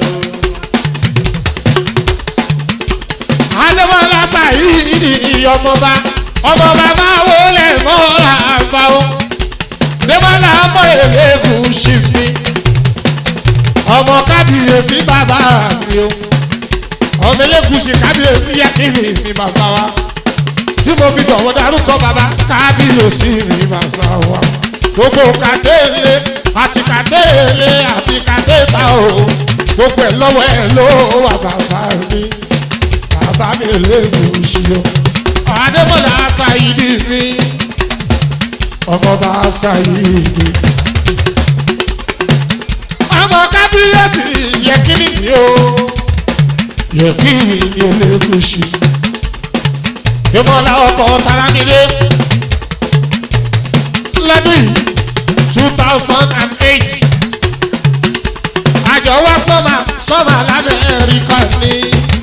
adémọ́lá sàyíìdì ọmọba ọmọba máa wọlé mọ́ra àgbà o. démọ́lá ọmọ èrè kùsì mi. ọmọ kábíyèsí bàbá mi o. ọmọ elékùsì kábíyèsí yẹ́kìnì mi bàbá wa. tí mo fi dọ̀wọ́ darúkọ bàbá kábíyèsí mi bàbá wa. gbogbo kàtẹ́lẹ̀ àti kàtẹ́lẹ̀ àti kàtẹ́ta o. gbogbo ẹ̀ lọ́wọ́ ẹ̀ ló wà bàbá mi. bàbá mi elékùsì o. adémọ̀lá ṣàyídì mi. ọmọọba ṣàyídì. ọmọ kábíyèsí yẹ́kìnì mi o yẹ̀kìnì ni elékùsì. ìmọ̀lá ọkọ̀ taramire lọ́dún yìí two thousand and eight àjọ wá sọ́mà sọ́mà lamẹ́ríkà ní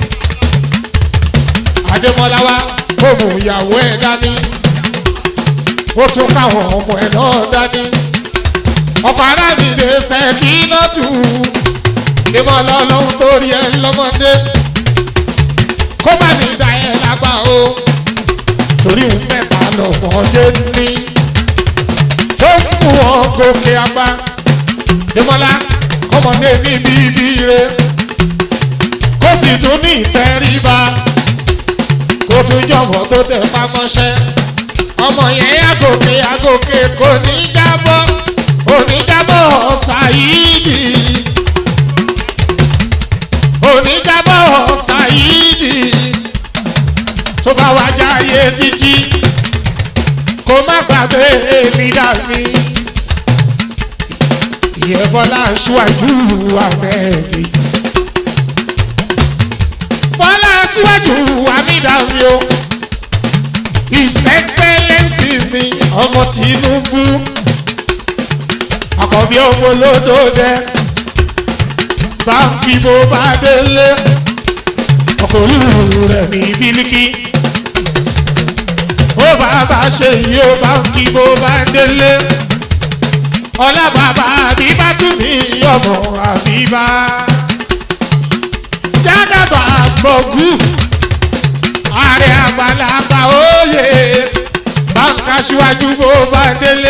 adémọ́lá wa ó mú ìyàwó ẹ̀ dání ó tún káwọn ọmọ ẹ̀ náà dání ọkọ̀ arábìnrin ṣẹ́kì náà tù ìmọ̀lá ọlọ́run tó rí ẹ lọ́mọdé kó bá mi dá ẹ lágbá o torí ń mẹ́ta lọ́mọdé ní tó ń mú wọn gòkè àgbà ìmọ̀lá kọ́mọ ọmọdé ní bíbí re kó sì tún ní ìtẹríba kó tún jọ̀wọ́ tó tẹ̀ pamọ́ṣẹ́ ọmọ yẹn yàgòkè yàgòkè kò ní jábọ́ oníjábọ̀ ṣàyídì oníjábọ̀ ṣàyídì tó bá wá jáyé títí kó má gbàgbé lídà mi ìyẹn bọ́lá aṣíwájú àmẹ́ẹ̀dì bọ́lá aṣíwájú àmìdàmí o his excellence mi ọmọ tinubu àkọ́bí ọmọ olódòdẹ báńkì bó bá délé ọkọ̀ olúwo rẹ̀ ní bílíkì ó bàbá ṣe yìí ó báńkì bó bá délé ọlá bàbá àbíbá tún ní ọmọ àbíbá jádàbà gbọ̀gù ààrẹ àgbàlagbà òye báńkà síwájú bó bá délé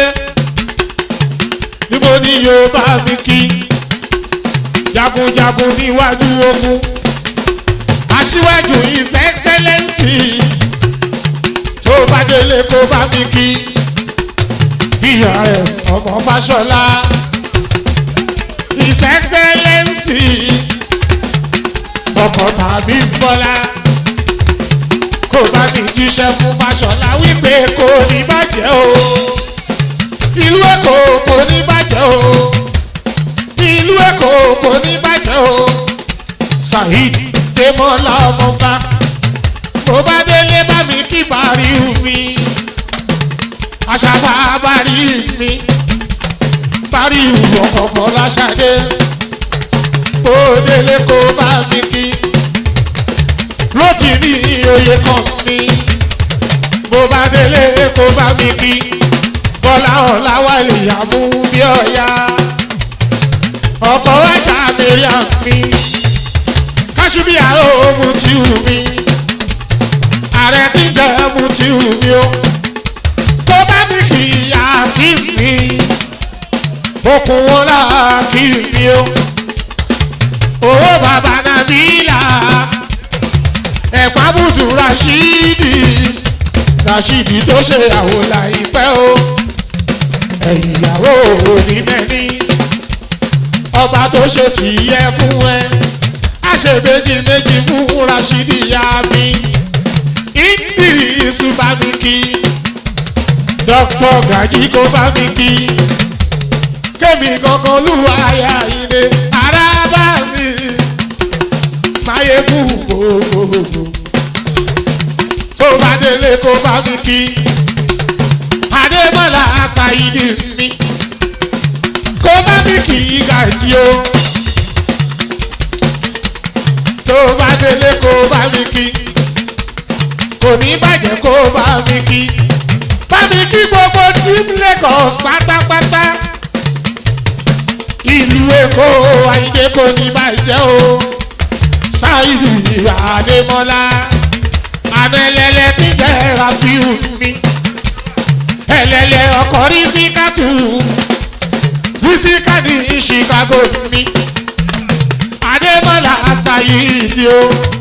níbo ni yóò bá mi kí jagunjagun níwájú ogun aṣíwájú his excellence tó bá délé kó bá mi kí ìyá ẹ̀ ọmọ fàṣọlá his excellence ọkọ̀ tàbí bọ́lá kó bá mi jíṣẹ́ fún fàṣọlá wípé kò ní bàjẹ́ o ìlú èkó kò ní bàjẹ́ o ìlú èkó kò ní bàjẹ́ o saheed tèmọ́lá ọmọba mo bá délé bá mi kí bàrí mi aṣàbà bàrí mi bàrí ọkọ̀ọ̀kọ̀ láṣadé kó délé kó bá mi kí lótì ní oyè kan mi mo bá délé kó bá mi kí bọ́lá ọ̀la wà lè yàmú bí ọ̀ya ọkọ̀ wájà mẹ́ríà mi kásùbíà ó mu tí wù mí ààrẹ tí ń jẹ́ mu tí wù mí o tó bá mi kì í yá kí mi okùn wọn là kí mi o owó bàbá nàbílà ẹ̀pá bùdù rashidi rashidi tó ṣe àwọn láìpẹ́ o ẹ̀yìn ìyàwó òní mẹ́ni ọba tó ṣe tìyẹ fún ẹ a ṣe méjì méjì fún rashidi ya mi ìdírísù bá mi kí dókítà gàjí kó bá mi kí kémi kankan lùwà ayá ilé ara bá mi máyégún gbogbogbò tó bá délé kó bá mi kí adébọ́lá ṣáìdì mi kó bá mi kí gàjí o tó bá délé kó bá mi kí kò ní bàjẹ́ kó bá mi kí bá mi kí gbogbo team lagos pátápátá ìlú èkó àyíké kò ní bàjẹ́ o ṣáìdì àdèmọ́lá àná ẹlẹ́lẹ́ tí jẹ́ rafiu mi ẹlẹ́lẹ́ ọkọ̀ rí sí kátù rí sí kádì chicago mi adébọ́lá ṣáìdì o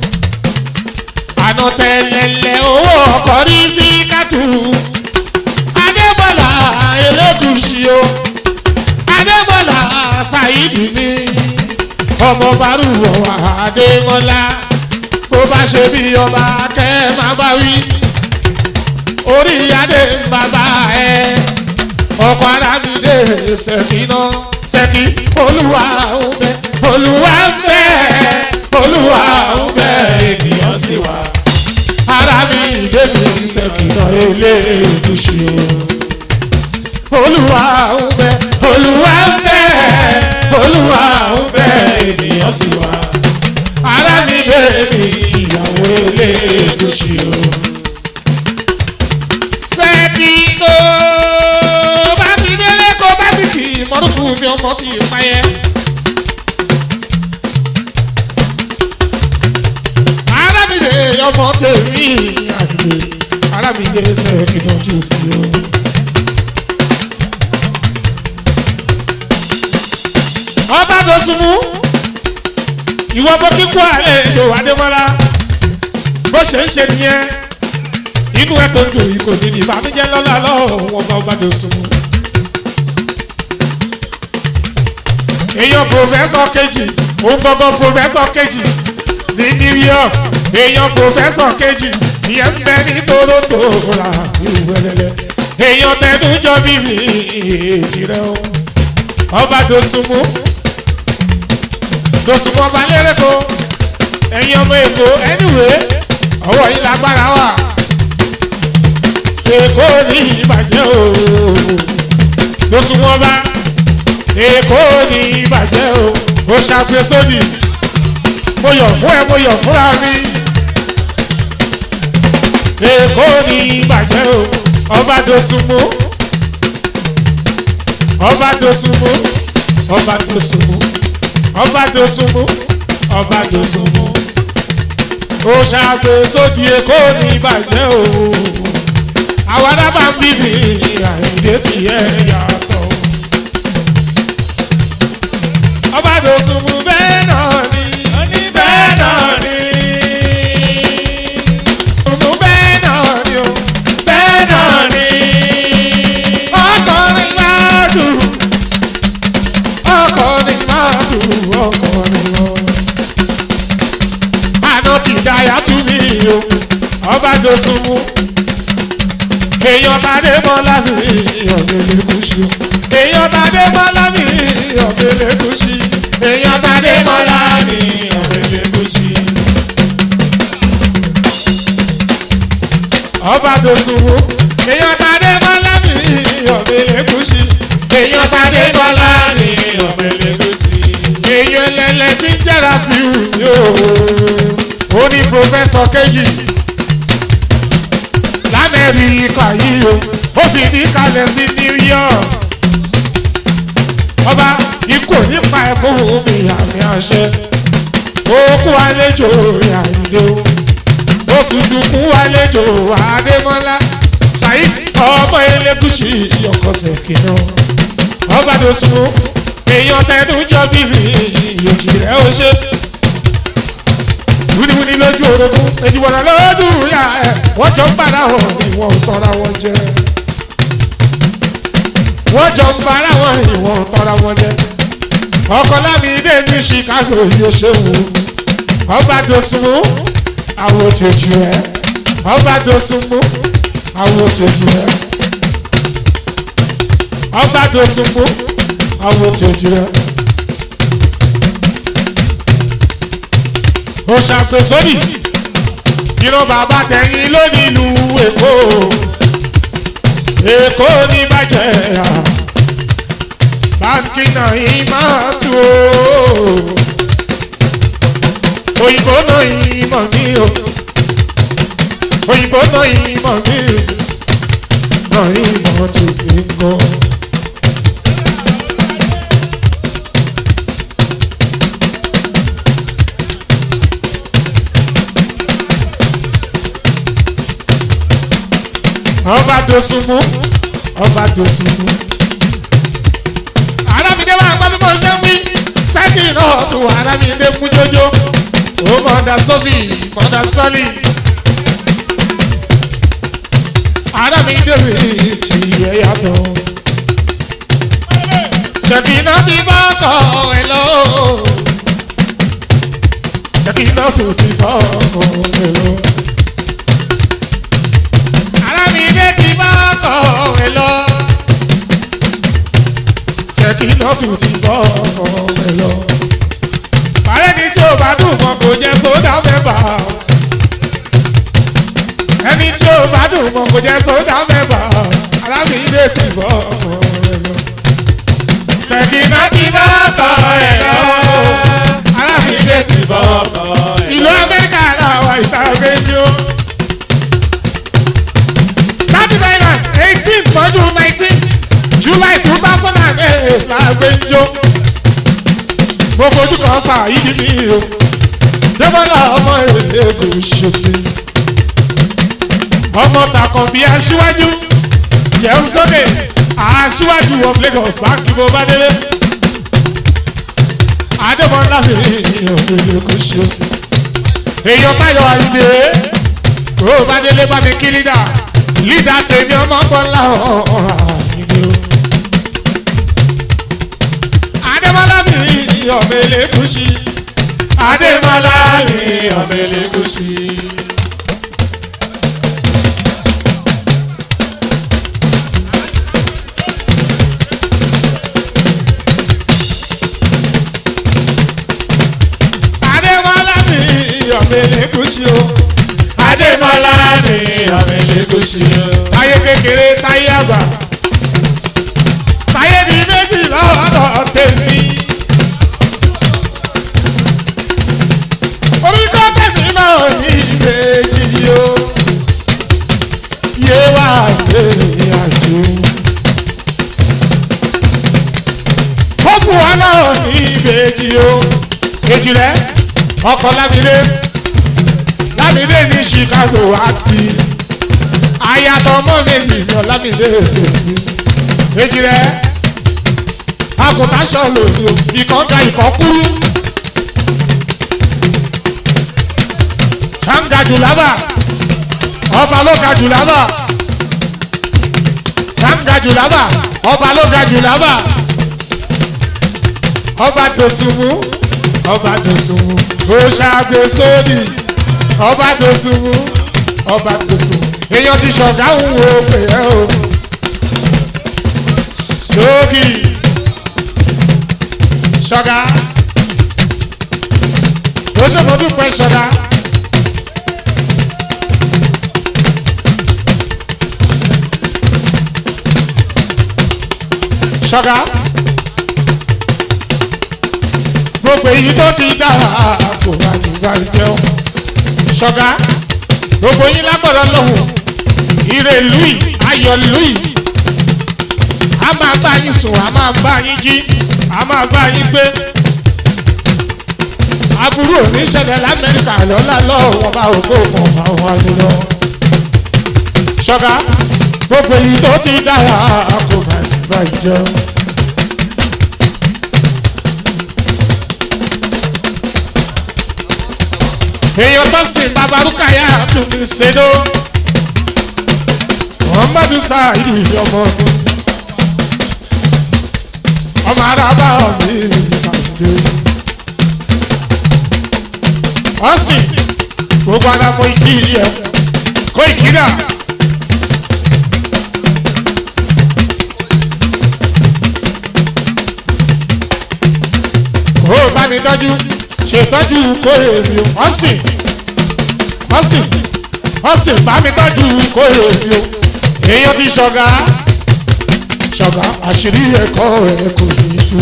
àná tẹ̀lẹ̀lẹ̀ owó ọkọ̀ rí sí kátù adébọ́lá elégùsì o adébọ́lá ṣáìdì mi ọmọ bárùwọ̀ adémọ́lá bó bá ṣe bí ọba kẹ́ máa bá wí orí adé ń bàbá ẹ ọkọ̀ arábìdé ṣèkínà ṣèkí olúwa ń bẹ olúwa ń bẹ olúwa ń bẹ ènìyàn sì wà ara mi ìdébí ṣèkínà eléèdúṣe o olúwa ń bẹ olúwa ń bẹ olúwa ń bẹ ènìyàn sì wà ara mi bèbí ìyàwó eléèdúṣe o. sẹ́ẹ̀kì tó bá ti délé kó bá ti kì í mọ́tò fún mi ọmọ tí ì payẹ́. arábìnrin ọmọ tèmi àgbè arábìnrin sẹ́ẹ̀kì náà tó kú o. ọba dọ̀sùnmù ìwọ bó kíkú àlejò adémọ́lá bó ṣe ń ṣe nìyẹn inú ẹ tó ń dùn yìí kò ní ní ìbànújẹ́ lọ́la lọ́wọ́ wọn bá ọba dọ̀sùnmù. èèyàn pòfẹ́sọ̀ kejì òun gbọ́ngàn pòfẹ́sọ̀ kejì ní new york èèyàn pòfẹ́sọ̀ kejì ìyẹn ń bẹ ní toronto ra ìwẹ̀lẹ̀lẹ̀ èèyàn tẹnu jọ bíbí èjì rẹ o ọba dòsùnmù dòsùnmù ọba lẹ́rẹ̀kọ́ ẹ̀yin ọmọ èkó anyway ọwọ́ yìí lágbára wà èkó ní ìbàjẹ́ o dòsùnmù ọba èkó ní ìbàjẹ́ o ó ṣàfẹ́sọ́dì mo yọ̀ fún ẹ mo yọ̀ fúnra mi èkó ní ìbàjẹ́ o ọba dòsùnmù ọba dòsùnmù ọba dòsùnmù ọba dòsùnmù ọba dòsùnmù ó ṣàfẹ́sọ́dì èkó ní ìbàjẹ́ o àwọn adábà ń bíbí àìdè tiẹ̀ yàtọ̀ ọba dòsùnmù bẹ́ẹ̀ náà ni Oní bẹ́ẹ̀ náà ni. dòsùnmù bẹ́ẹ̀ náà ni o Bẹ́ẹ̀ náà ni. ọkọrin máa dùn ọkọrin máa dùn ọkọrin lọ. àná ti dáyà tú mi o ọba dòsùnmù èèyàn tàdé bọ́lá mi ọ̀gbẹ́lẹ̀ kùsì èèyàn tàdé bọ́lá mi ọ̀gbẹ́lẹ̀ kùsì èèyàn tàdé bọ́lá mi ọ̀rẹ́lẹ̀ kùsì. ọba dòsùnmù èèyàn tàdé bọ́lá mi ọ̀gbẹ́lẹ̀ kùsì èèyàn tàdé bọ́lá mi ọ̀rẹ́lẹ̀ kùsì. èèyàn ẹlẹ́lẹ́ tí ń jẹ́ra fi hù mí o ó ní pòfẹ́sọ̀ kejì lamẹ́ríkà yìí o ó fi ní kalẹ̀ sí new york ọba ikú nípa ẹ̀ fún mi àmì àṣẹ òkú àlejò àìlè o oṣù tukú àlejò adémọlá saheed ọmọ elégùsì ọkọọsẹ kìnnà ọba dosùnmù èèyàn tẹnu jọ bíbí ìyòjì rẹ ó ṣe wíníwíní lójú orogún èjìwọ̀nà lójú ìyá ẹ̀ wọ́n jọ ń bára wọn ni wọ́n ò tọ́ra wọn jẹ. wọ́n jọ ń bára wọn ni wọ́n ò tọ́ra wọn jẹ. ọkọ lámìdé ní chicago yóò ṣe wò ọba dosùnmù àwọn òtẹ̀jù ẹ̀ ọba dosùnmù àwọn òtẹ̀jù ẹ̀ ọba dosùnmù àwọn òtẹ̀jù ẹ̀. ó ṣàfẹ́sọ́nì irun bàbá tẹ̀yìn lónìí ìlú èkó èkó ní bàjẹ́ à báńkì náà yìí máa tù ó òyìnbó náà yìí mọ̀ mí o òyìnbó náà yìí mọ̀ mí o náà yìí mọ̀ tù mí gan. ọba dosunmu ọba dosunmu. arábìnrin wa gbọ́ bí mo ṣe ń wí sẹ́kì náà tún arábìnrin fún jójó ó mọ̀ọ́dà sọ́fì mọ̀ọ́dà sọ́lì. arábìnrin mi ti yẹ yàtọ̀. sẹ́kì náà ti bá ọkọ̀ ẹ̀ lọ. sẹ́kì náà tún ti bá ọkọ̀ ẹ̀ lọ alámìdé ti bá ọkọ̀ rẹ̀ lọ. Ṣèkì lọ́tù ti bọ́ ọkọ̀ rẹ̀ lọ. Bàrẹ́ ni tí o bá dùn mọ́ kò jẹ́ sódà mẹ́fà. Ẹni tí o bá dùn mọ́ kò jẹ́ sódà mẹ́fà. Alámìdé ti bọ́ ọkọ̀ rẹ̀ lọ. Ṣèkì náà ti bá ọkọ̀ rẹ̀ lọ. Alámìdé ti bọ́ ọkọ̀ rẹ̀ lọ. Ìlú Amẹ́ríkà làwọn ìta ọ̀gẹ́ ni ó. Staten Island eighteen mọ́jú nineteen July two thousand and eight láàgbé njó. Mo fojú kan sá yìí mi o. Débọ́lá ọmọ èlé kò ṣòfin. Ọmọ tàkàn bí aṣíwájú. Yẹ̀wù sókè aṣíwájú of Lagos báńkì bó bá délé. adébọlá mi òkèlè kò ṣe èèyàn báyọ̀ àyùdé tó o bá délé bá mi kí lídà lídà tèmi ọmọ bọ́lá àyùdé o. adébọlá mi òkèlè kò ṣe adémọlá mi ọ̀bẹ̀lẹ̀ gúúsì. adébọlá mi òkèlè kò ṣe o. adémọlá mi ọ̀bẹ̀lẹ̀ gúúsì. táyé kékeré táyé àgbà táyé di méjì lọ́dọ̀ tèmi. orí kọ́ tèmi náà ní ìbejì o yé wá yé àjò. ó fún wa náà ní ìbejì o èjì rẹ ọkọ̀ lábílẹ̀ lábílẹ̀ ní Chicago àti ayatọ̀ mọ́ méjì ní ọ̀làmílẹ̀ èjì rẹ àgùntàn sọ̀lọ̀ ìkọ́ ga ìkọ́ kúrú. Tanga Julaba ọba ló ga Julaba Tanga Julaba ọba ló ga Julaba ọba Dosunmu ọba Dosunmu oṣàgbèsódì ọba Dosunmu ọba Dosunmu èèyàn ti ṣọ̀gá ń wo pè é o sógì ṣọ̀gá ó ṣèmọ́dúpẹ́ ṣọ̀gá. ṣọ́gá gbogbo èyí tó ti dára kò bá ti bá jẹun ṣọ́gá gbogbo yín lágbọ̀dọ̀ lọ́hùn ire lùí ayọ̀ lùí a máa bá yín sùn a máa bá yín jí a máa bá yín gbé aburú oníṣẹ̀lẹ̀ lamẹ́ríkà lọ́la lọ́wọ́ bá ògbó kan àwọn àlejò ṣọ́gá gbogbo èyí tó ti dára kò bá ti bá jẹun. èèyàn tọ́sítì babaruka yà tún ní ṣèdó muhammadu saheed ọmọ ọdún ọmọ araba mi ìpàdé austin gbogbo ara mọ ìdí ẹ kó ìkírà. ó bá mi tọ́jú ṣètọ́jú kórè mi o austin austin austin bá mi tọ́jú kórè mi o èèyàn ti ṣọ̀gá ṣọ̀gá àṣírí ẹ̀kọ́ ẹ̀ kò ní tú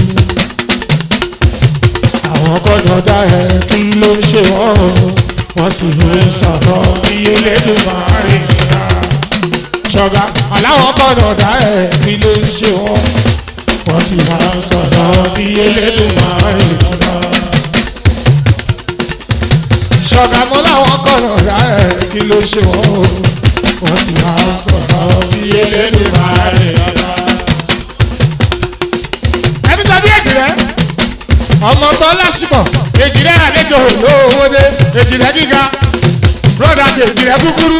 àwọn gbọ́dọ̀ dá ẹ kí ló ń ṣe wọ́n wọ́n sì ń sọ̀rọ̀ iye lẹ́dùn máa rìn ká ṣọ̀gá aláwọ̀ gbọ́dọ̀ dá ẹ kí ló ń ṣe wọ́n wọ́n sì máa ń sọ̀rọ̀ iye lẹ́dùn máa rìn ká ṣọ̀gá mọ́ láwọn gbọ́dọ̀ dá ẹ kí ló ń ṣe wọ́n wọ́n sì máa ń sọ̀rọ̀ iye lẹ́dùn máa rìn ká ẹbí tàbí èjì rẹ ọmọ tó lásìmọ̀ èjì rẹ àlejò lówó dé èjì rẹ gíga broda ti èjì rẹ kúkúrú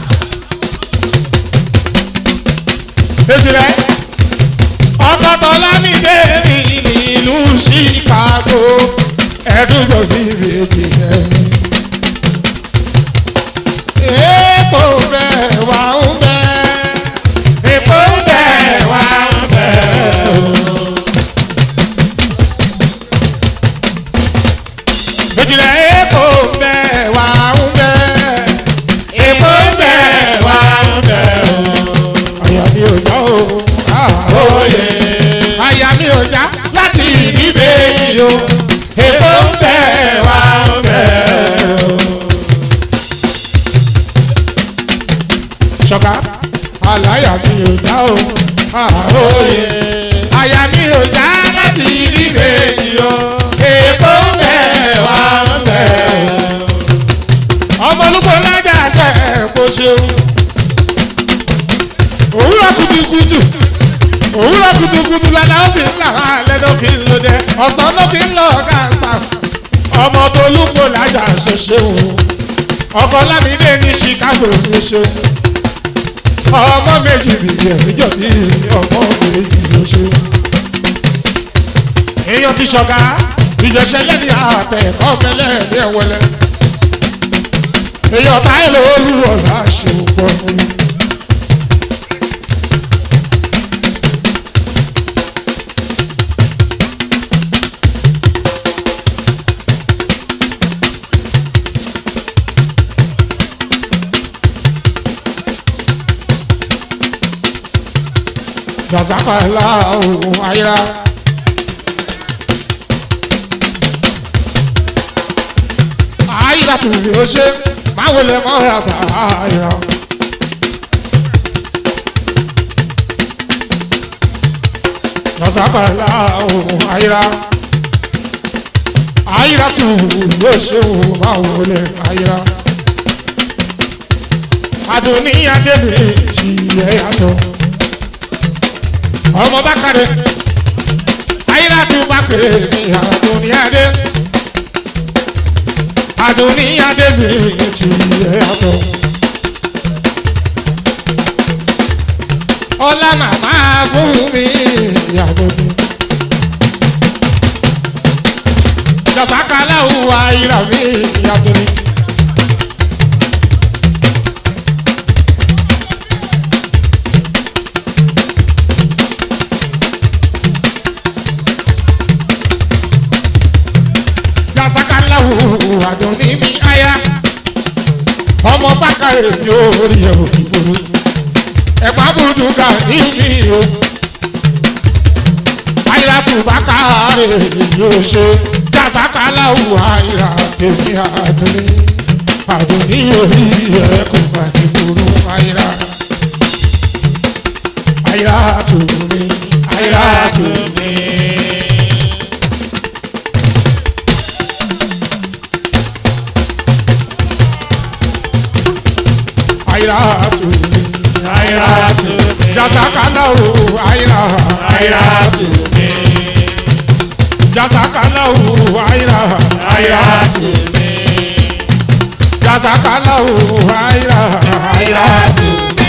èjì rẹ ọkọ tó lámìdé mi nílùú chicago ẹdún tó bí èjì rẹ mi. èèpo bẹ́ẹ̀ wà ń bẹ́ẹ̀ èèpo bẹ́ẹ̀ wà ń bẹ́ẹ̀. Ejìlẹ̀ èkó ń bẹ wà ń bẹ. Èkó ń bẹ wà ń bẹ o. Àyà mi ò já o. Oyè Àyà mi ò já láti ìdíbè yìí o. Èkó ń bẹ wà ń bẹ o. Ṣọ̀ká àlàyà mi ò já o. oyè Àyà mi ò já láti ìdíbè yìí o. Èkó ń bẹ wà ń bẹ o ọmọlúgbọ lájà ṣe kó ṣeun òwúrọ̀ kùtùkùtù òwúrọ̀ kùtùkùtù ládàá ó fi ń là wá lẹ́nu fi ń lò dẹ ọ̀sán ló fi ń lọ ọ̀gá ọmọ tó lúgbò lájà ṣoṣo ọkọ lámìdé ní chicago ní ṣe ọmọ méjì bìbí ẹ̀mí jọ bí ọmọ méjì ló ṣe. èèyàn ti ṣọ̀gá ìjọsẹ̀ lẹ́ni àtẹ̀kọ́ mẹ́lẹ́ ní ẹ̀wọ̀lẹ́ èèyàn táyé lórí ọ̀la ṣe pọ̀ fún mi. Gazapala ohun ayira. Ayira tún lè ṣe máa wọlé mọ́ yàtọ̀ ayira. Gazapala ohun ayira. Ayira tún lè ṣe ohun máa wọlé ayira. Adùnníyàdé mi ti yẹ yàtọ̀ ọmọ bá kàdé ayélujára bá pè ní àdúnyàdé àdúnyàdé mi ti yẹ yàtọ̀. ọlá màmá fún mi yàtọ̀ mi. jọ̀sákàlà òwò ayélujára mi yàtọ̀ mi. sakalahu adoni mi aya ọmọ bákà èmi orí ẹ òbí gbòòrò ẹ̀pá bùdù ká ní mi o ayira tù bákà rè yóò ṣe jasakalahu ayira èmi adoni adoni orí ẹ kò bá ní gbòòrò ayira ayira tù mí ayira tù mí. ayratu Ayratu mi. jasakalahu ayra Ayratu mi. jasakalahu ayra Ayratu mi. jasakalahu ayra Ayratu mi.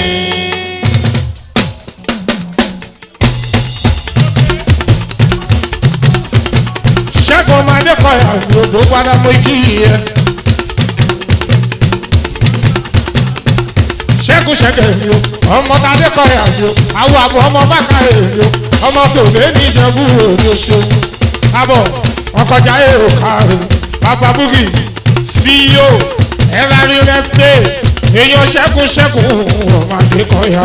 ṣẹ́gun ọmọdé kọyà gbogbo padà mọ kí yẹ ṣẹ́gun ṣẹ́gẹ̀ mi o ọmọ tadé kọyà mi o àwọn àbọ̀ ọmọ bàkà èmi o ọmọ tòlé ní ìjẹ̀bú òde ṣe abọ̀ ọkọjà èrò kárẹ̀ papa bugi ceo ever real estate èèyàn ṣẹ́gun ṣẹ́gun ọmọdé kọyà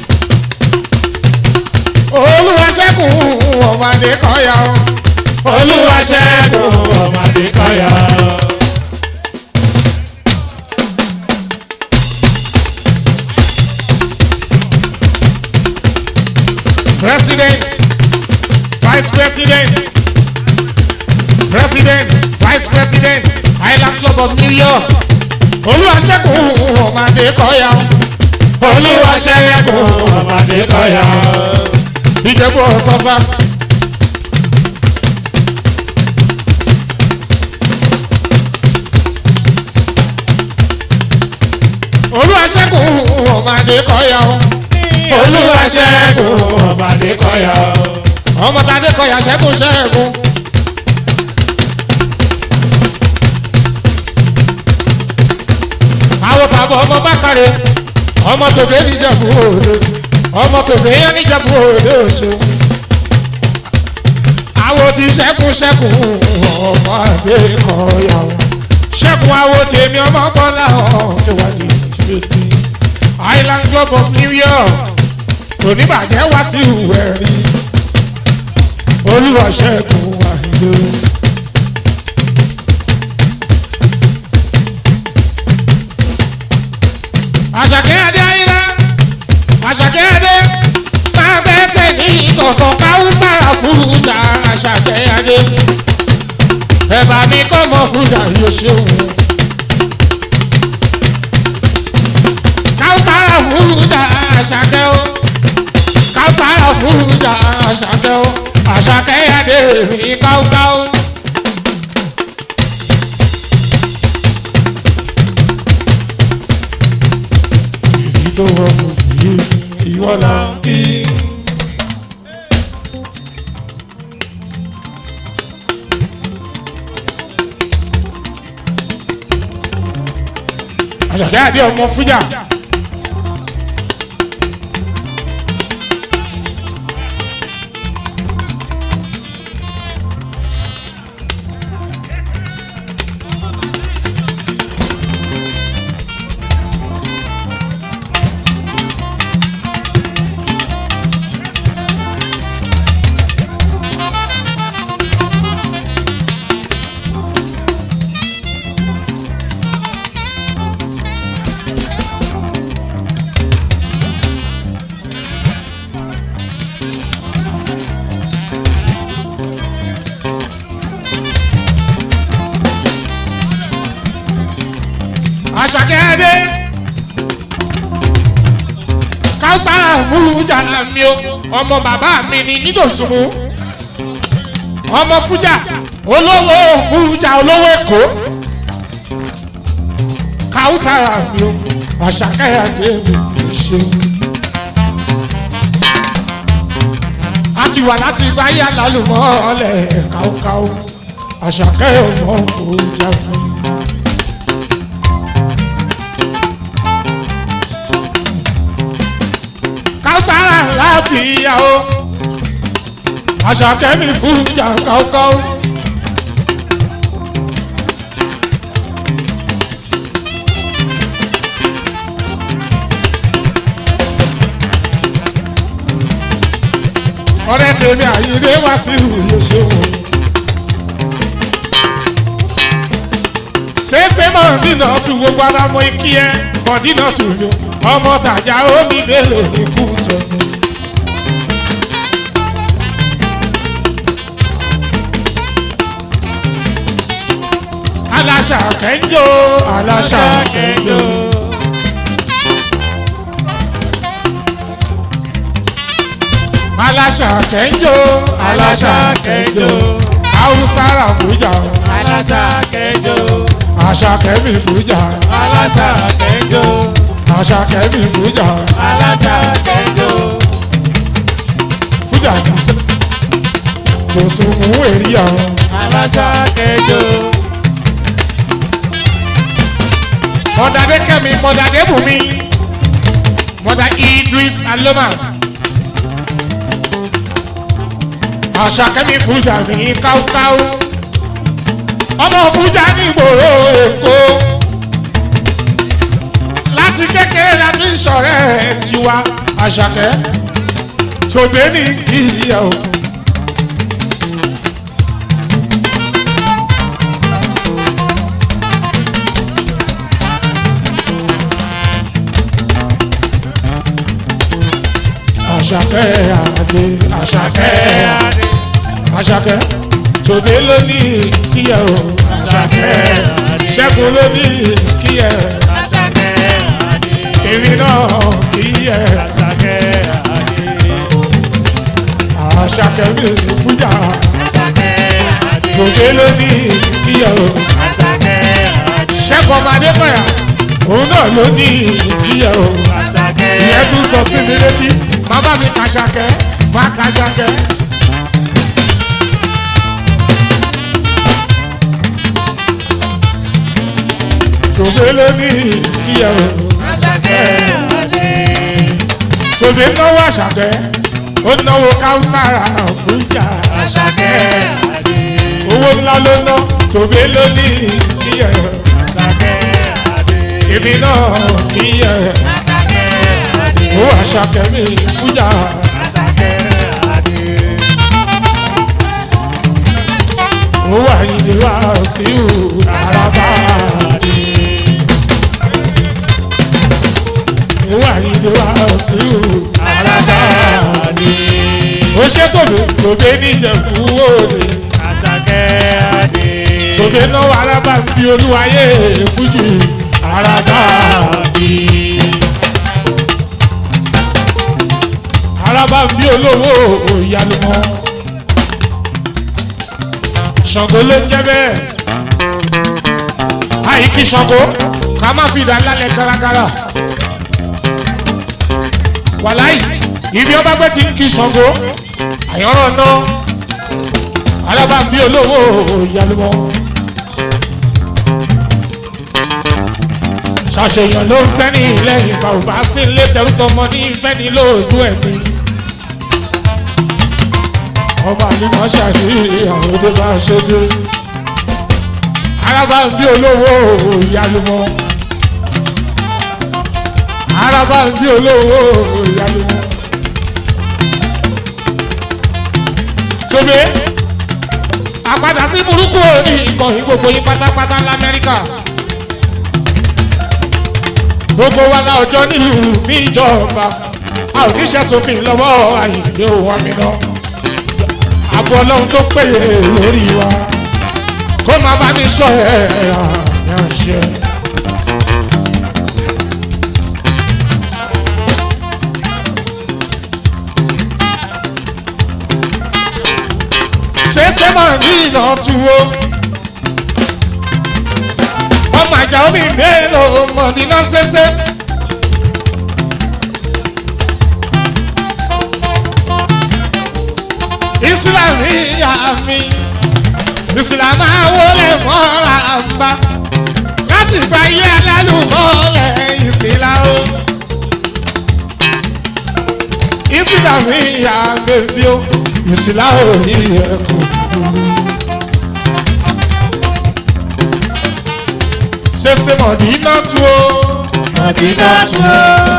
o olúwa ṣẹ́gun ọmọdé kọyà o. Olúwa ṣẹ́gun ọmọdé kọ́yà. president vice president president vice president island club of new york olùwàṣẹ́kùn ọmọdé kọ́yà Olúwa ṣẹ́gun ọmọdé kọ́yà. ìjẹ̀bú ọ̀sọ́sá. olùwàṣẹ́kùn ọmọdé kọ́yà Olúwa ṣẹ́gun ọmọdé kọ́yà. ọmọdé kọ́yà ṣẹ́kùn ṣẹ́kùn. àwọn bàbá ọmọ bákàrẹ ọmọ tòbí níjàmbú òde ọmọ tòbí níjàmbú òde òṣèlú àwọn ti ṣẹ́kù ṣẹ́kù ọmọ àgbẹ̀ kọ̀ọ̀yà ṣẹ́kù àwọn tèmi ọmọ bọ́lá ọ̀jọ̀wádìí tìbẹ̀tì island club of new york oníbàjẹ́ wá sí ìwé rí olúwa ṣẹ́kù àìlè. àṣàkẹ́ adé ayíra àṣàkẹ́ adé máa bẹ́sẹ̀ ní kọ̀ọ̀kan káwùsà fúdà àṣàkẹ́ adé ẹ̀bà mi kọ́ mọ́ fúdà yóò ṣeun. káwùsà fúdà àṣàkẹ́ o káwùsà fúdà àṣàkẹ́ o àṣàkẹ́ adé mi káwùkáwù. tó wọ yìí ìwọ là ń kí. àṣàkẹ́ àdé ọmọ fújà. àṣàkẹ́dé káwùsára fújà mi o ọmọ bàbá mi ni nítòsùnmù ọmọ fújà olówó fújà olówó èkó káwùsára mi o àṣàkẹ́dé mi kì í ṣe. a ti wà láti gbáyà lálùmọ́ ọ̀lẹ̀ káwùkáwù àṣàkẹ́ ọmọ fújà mi. káwùsára láàfíà o àṣàkẹ́ mi fújà káwùkáwù. ọ̀rẹ́ tèmi àyíndé wá sí ìwúyè ṣòwò. ṣéṣe mọ̀dínà tún gbogbo ara mọ ikí ẹ mọ̀dínà tún yọ ọmọ tàjà omi mélòó ní kú jọ̀gbọ́n. aláṣà kẹ́ńjọ́ aláṣà kẹ́ńjọ́. aláṣà kẹ́ńjọ́ aláṣà kẹjọ haúsára fújà aláṣà kẹjọ àṣà kẹ́mi fújà aláṣà kẹjọ àṣà kẹ́mi fújà aláṣà kẹjọ fújà kìsẹ́ kò sùn fún èrìyà aláṣà kẹjọ mọ̀dàdé kẹ́mi mọ̀dàdé bùnmi mọ̀dà idris aloma àṣà kẹ́mi fújà ní káúkáú ọmọ fújà ní ìgboro èkó láti kékeré láti sọ̀rẹ́ tiwa àṣàkẹ́ tòbé ní kìíyà o. àṣàkẹ́ àdé àṣàkẹ́ adé àṣàkẹ́ tòbé ló ní kíyà o. àṣàkẹ́ adé ṣẹ́gun ló ní kíyà àṣàkẹ́ adé èmi náà kíyà àṣàkẹ́ adé àṣàkẹ́ mi fújà àṣàkẹ́ adé tòbé ló ní kíyà o. àṣàkẹ́ adé ṣẹ́gun ọmọdé kọ̀yà òun náà ló ní kíyà o. àṣàkẹ́ ìyẹn tún sọ sí mi létí bàbá mi kàṣàkẹ́ má kàṣàkẹ́. tòbé ló ní kíyà o. àṣàkẹ́ adé tòbí náwó àṣàkẹ́ ó náwó káwùsára fújà àṣàkẹ́ adé owó ńlá ló ná tòbí ló ní kíyẹ àṣàkẹ́ adé èmi náà kíyẹ àṣàkẹ́ adé owó àṣàkẹ́ mi fújà àṣàkẹ́ adé owó àyìnlé wá sí ìhù àràbà owó àyìnlé wá sí ìhù àràbà adé ó ṣe tòbí tòbí níjẹ̀kú òde àṣàkẹ́ adé tòbí náwó arábà ń fi olúwayé fújì àràbà adé arábà ń bí olówó ìyálùmọ́ ṣàngó ló ń jẹ́ bẹ́ẹ̀ àìkí ṣàngó ká má fi dà lálẹ́ kárakára wàláì ibi ọba gbé ti ń kí Ṣàngó àyànràn náà alábàbí olówó ìyálùmọ́. ṣàṣeyàn ló ń fẹ́ ní lẹ́yìn bá ò bá sí ilé tẹ̀rùtọ̀ mọ́ ní ìfẹ́ ní lóòjú ẹ̀mí. ọba ní wọ́n ṣàṣeyàn àwọn òde bá ṣe dé. alábàbí olówó ìyálùmọ́. alábàbí olówó ìyálùmọ́. tóbi àpadà sí burúkú òní ìkànnì gbogbo yín pátápátá lamẹ́ríkà gbogbo wa la ọjọ́ nílùú fi ìjọba a ò ní sẹ́sọ̀fin lọ́wọ́ àyìnbí òun àmìnà àbọ̀ ọlọ́run tó péye lórí wa kó máa bá mi sọ ẹ̀ àyànṣe. ṣẹṣẹ máa ní ìnà tuwo ọmọ àjà omi mélòó mọ̀ nínú ṣẹṣẹ. Islam ìyá mi Islam àwọlé mọ́ra ń bá láti gba iye alálùmọ́lẹ̀ Islam. Islam ìyá bèbí o Islam ò ní ẹ̀kọ́. ṣẹṣẹ mọ̀dínà tu o. Mọ̀dínà tu o.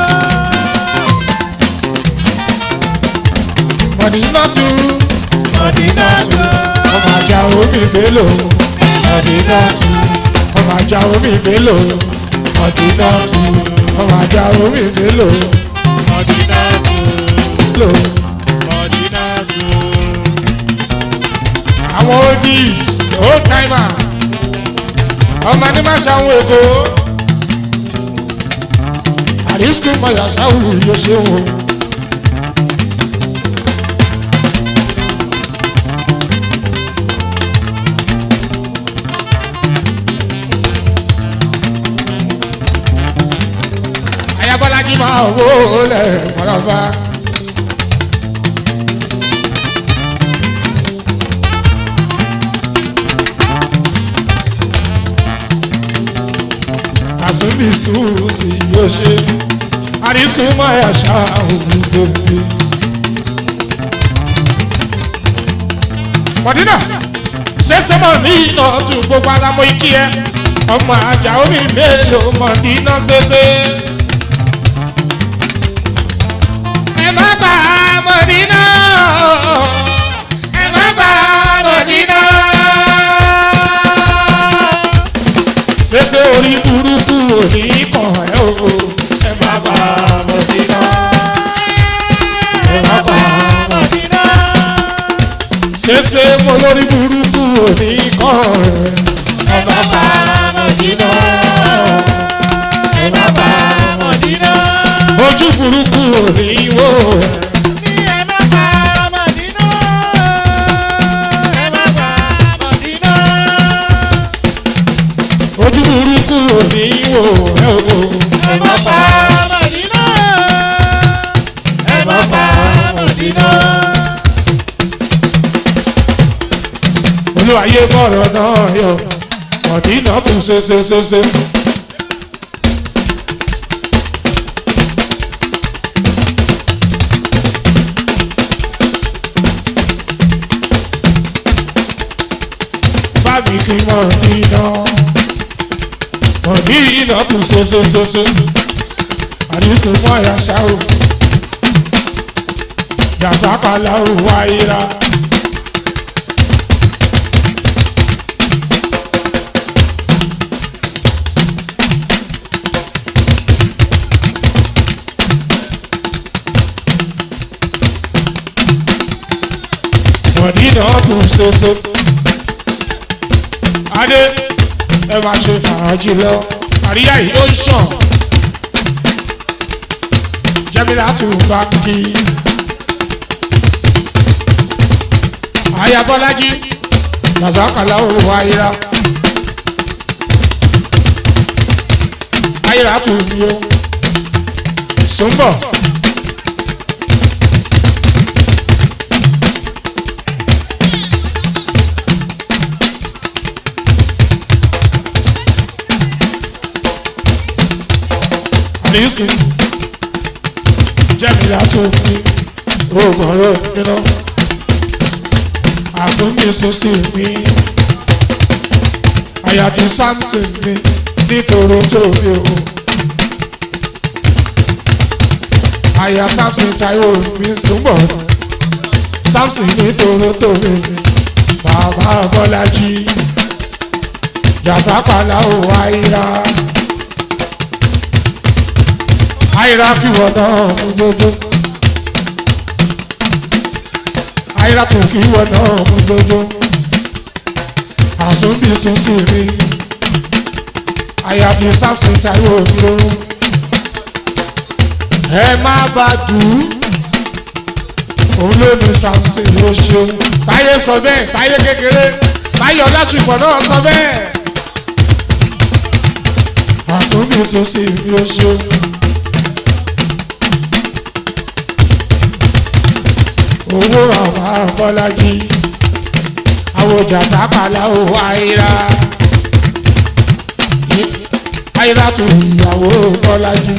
mọ̀dínà tu. Mọ̀dínà tu o. ọmọ àjà omi ìbélò. Mọ̀dínà tu o. ọmọ àjà omi ìbélò. Mọ̀dínà tu o. ọmọ àjà omi ìbélò. Mọ̀dínà tu o. lò. Mọ̀dínà tu o. àwọn oldies old timer. ọmọ ní má ṣàwọn èkó. àrísìkò mọ̀yà ṣáwù yóò ṣe wò. ayabọ́lájí máa wó lẹ̀ mọ́lọ́ba. àsúndì sùúrùsì yóò ṣe àrísìkò máa ṣá òun gbòmí. mọ̀dínà ṣẹ̀ṣẹ̀ mọ̀ ní iná tún gbogbo alámọ̀ ikí ẹ ọmọ àjà omi mélòó mọ̀dínà ṣẹ̀ṣẹ̀. ẹ má bà á mọ̀dínà ẹ má bà á mọ̀dínà. ṣẹ̀ṣẹ̀ orí burúkú òní kàn ẹ́ o ẹ má bà á mọ̀dínà. ẹ má bà á Mọ̀dínà. ṣẹ̀ṣẹ̀ mo lórí burúkú òní kàn ẹ́ ẹ má bà á Mọ̀dínà. Ẹ má bà Mọ̀dínà. ojú burúkú òní wò ẹ́. Ní ẹ má bà Mọ̀dínà. Ẹ má bà Mọ̀dínà. ojú burúkú òní wò ẹ́ o. Ẹ má bà Mọ̀dínà. Ẹ má bà Mọ̀dínà. olúwayé bọ̀rọ̀ náà yọ mọ̀dínà tún ṣe ṣe ṣe ṣe. bábí kí mọ̀dínà mọ̀dínà tún ṣe ṣe ṣe ṣe. àdìsí mọ́ àyà ṣáò yàtàkàlà ò wáyé ra. mọ̀dínà kù ṣoṣo. Adé ẹ máa ṣe fàájì lọ. Àríyá yìí ó ń ṣàn. Jẹ́mílá tún bá ń kí. Àyà Bọ́lájí, Làzákàlà ò wá ayíra. Ayíra tún ní o. Sùnbọ̀, aliski jẹ́mìlá tó fi oògùn ọ̀rọ̀ nínú àtúndì sọ́sì mi àyàtì samson mi nítorí tó mi o àyà samson taiwo mi túbọ̀ samson nítorí tó mi bàbá bọ́lájí jàsápàlà ò àìrà àìrà kí wọ́n náà mú gbogbo àìrà tó kí wọ́n náà mú gbogbo àsúndì sísì rí àyàfi samson taiwo mi o ẹ má bá dùn òun ló ní samson ló ṣe táyé sọ bẹ́ẹ̀ táyé kékeré táyé ọlásùpọ̀ náà sọ bẹ́ẹ̀ àsúndì sísì mi ó ṣe. owó àwọn abọ́lájí àwòjà sápàlà ò àìrà àìrà tó ìyàwó bọ́lájí.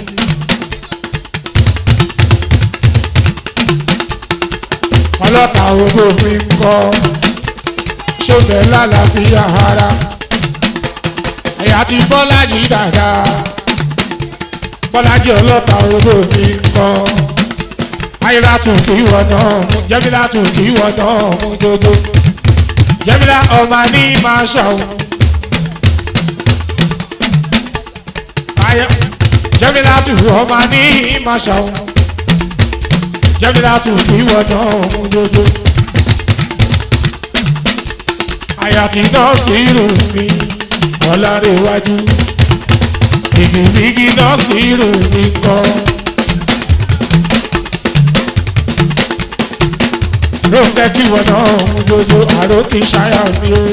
ọlọ́ta owó mi ń kọ́ ṣọ́bẹ̀ lálàáfíà ara ẹ̀yà ti bọ́lájí dáadáa bọ́lájí ọlọ́ta owó mi ń kọ́ ayira tún kì í wọ náà mú jẹ́mílá tún kì í wọ náà mú dodo jẹ́mílá ọmọ ní máa ṣàwọn. jẹ́mílá tún ọmọ ní máa ṣàwọn. jẹ́mílá tún kì í wọ náà mú dodo. àyàtì náà sí irun mi ọ̀làrẹ̀wájú ìgbìmígi náà sí irun mi kan. ló ń fẹ́ kí wọn náà mú jojo àrò kì í ṣáyà mi o.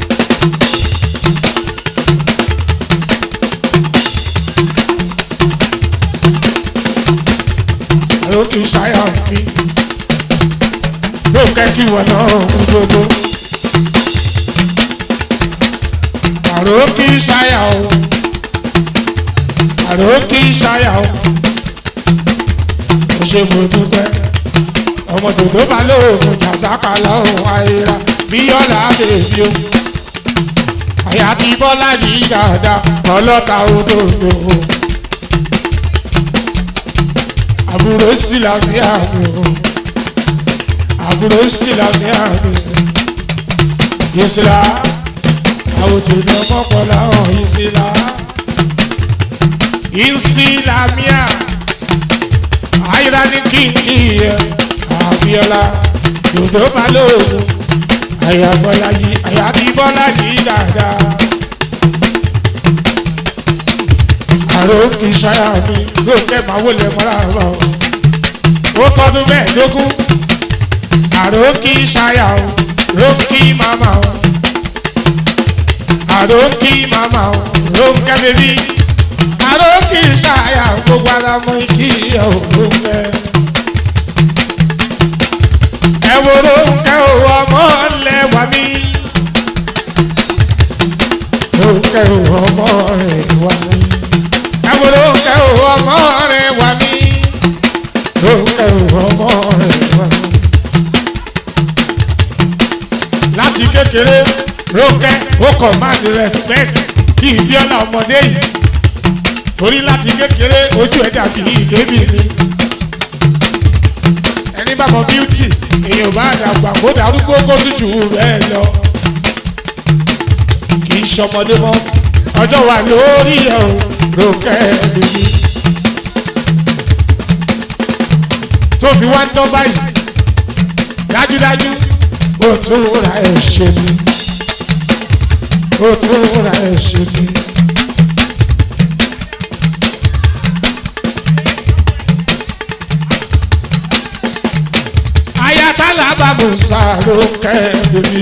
àrò kì í ṣáyà mi. ló ń fẹ́ kí wọn náà mú jojo. àrò kì í ṣáyà o. àrò kì í ṣáyà o. mo ṣe mo dúpẹ́ ọmọ dòdò bá lóògùn jàzákà lọ́hùn àìrà bíọ́lá bèbí o àyà ti bọ́lá yìí dáadáa ọlọ́ta òdòdó àbúrò sílámíà mi o àbúrò sílámíà mi ìsìlá àwòtòdó mọ́kànlá hàn ìsìlá ìsìlámíà àìrà ní kíkì yẹn abiola dòdò balógun àyà bọ́lájì àyà bí bọ́lájì dáadáa. àrò kì í ṣáyà mi lóòkè máa wọlé mọ́ra bá o. ó tọdún mẹ́ẹ̀ẹ́dógún àrò kì í ṣáyà o lókì màmá o. àrò kì í màmá o lókè bèbí. àrò kì í ṣáyà gbogbo ara mọ́ kí ẹ̀ ò lókè ẹwòrò nkẹ òwò ọmọ lẹwà mí. Nkẹ òwò ọmọ rẹ wà mí. Ẹwòrò nkẹ òwò ọmọ rẹ wà mí. Nkẹ òwò ọmọ rẹ wà mí. Láti kékeré Rónkẹ́ ó command respect bí ìbíọ́lá ọmọdé yìí. Torí láti kékeré ojú ẹ̀ dàbí ìdébì ni. Ẹni bá mọ beauty èèyàn bá dàgbà kó darúgbó kó tútù bẹ́ẹ̀ lọ. kì í ṣọmọdé mọ́ ọjọ́ wà lórí ẹ̀ o lókè lórí. tó fi wá ń tán báyìí dájúdájú ó tún ra ẹ̀ ṣe ni ó tún ra ẹ̀ ṣe ni. musa ló kẹ́ẹ̀dé mi.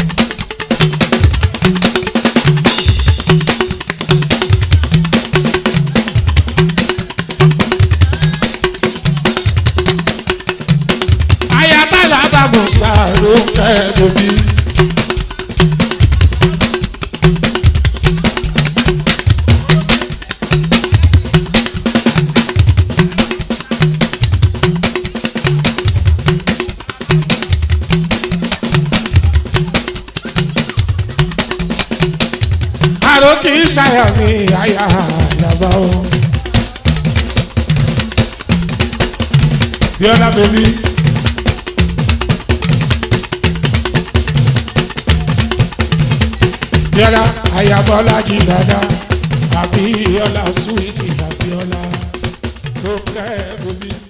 ayatollah bá musa ló kẹ́ẹ̀dé mi. àrò kì í ṣàyà mi àyà àyàbá o. bíọ́lá bèbí. bíọ́lá àyàbọ́lá jí dáadáa àbíọ́lá súwìtì àbíọ́lá tó kẹ́ bèbí.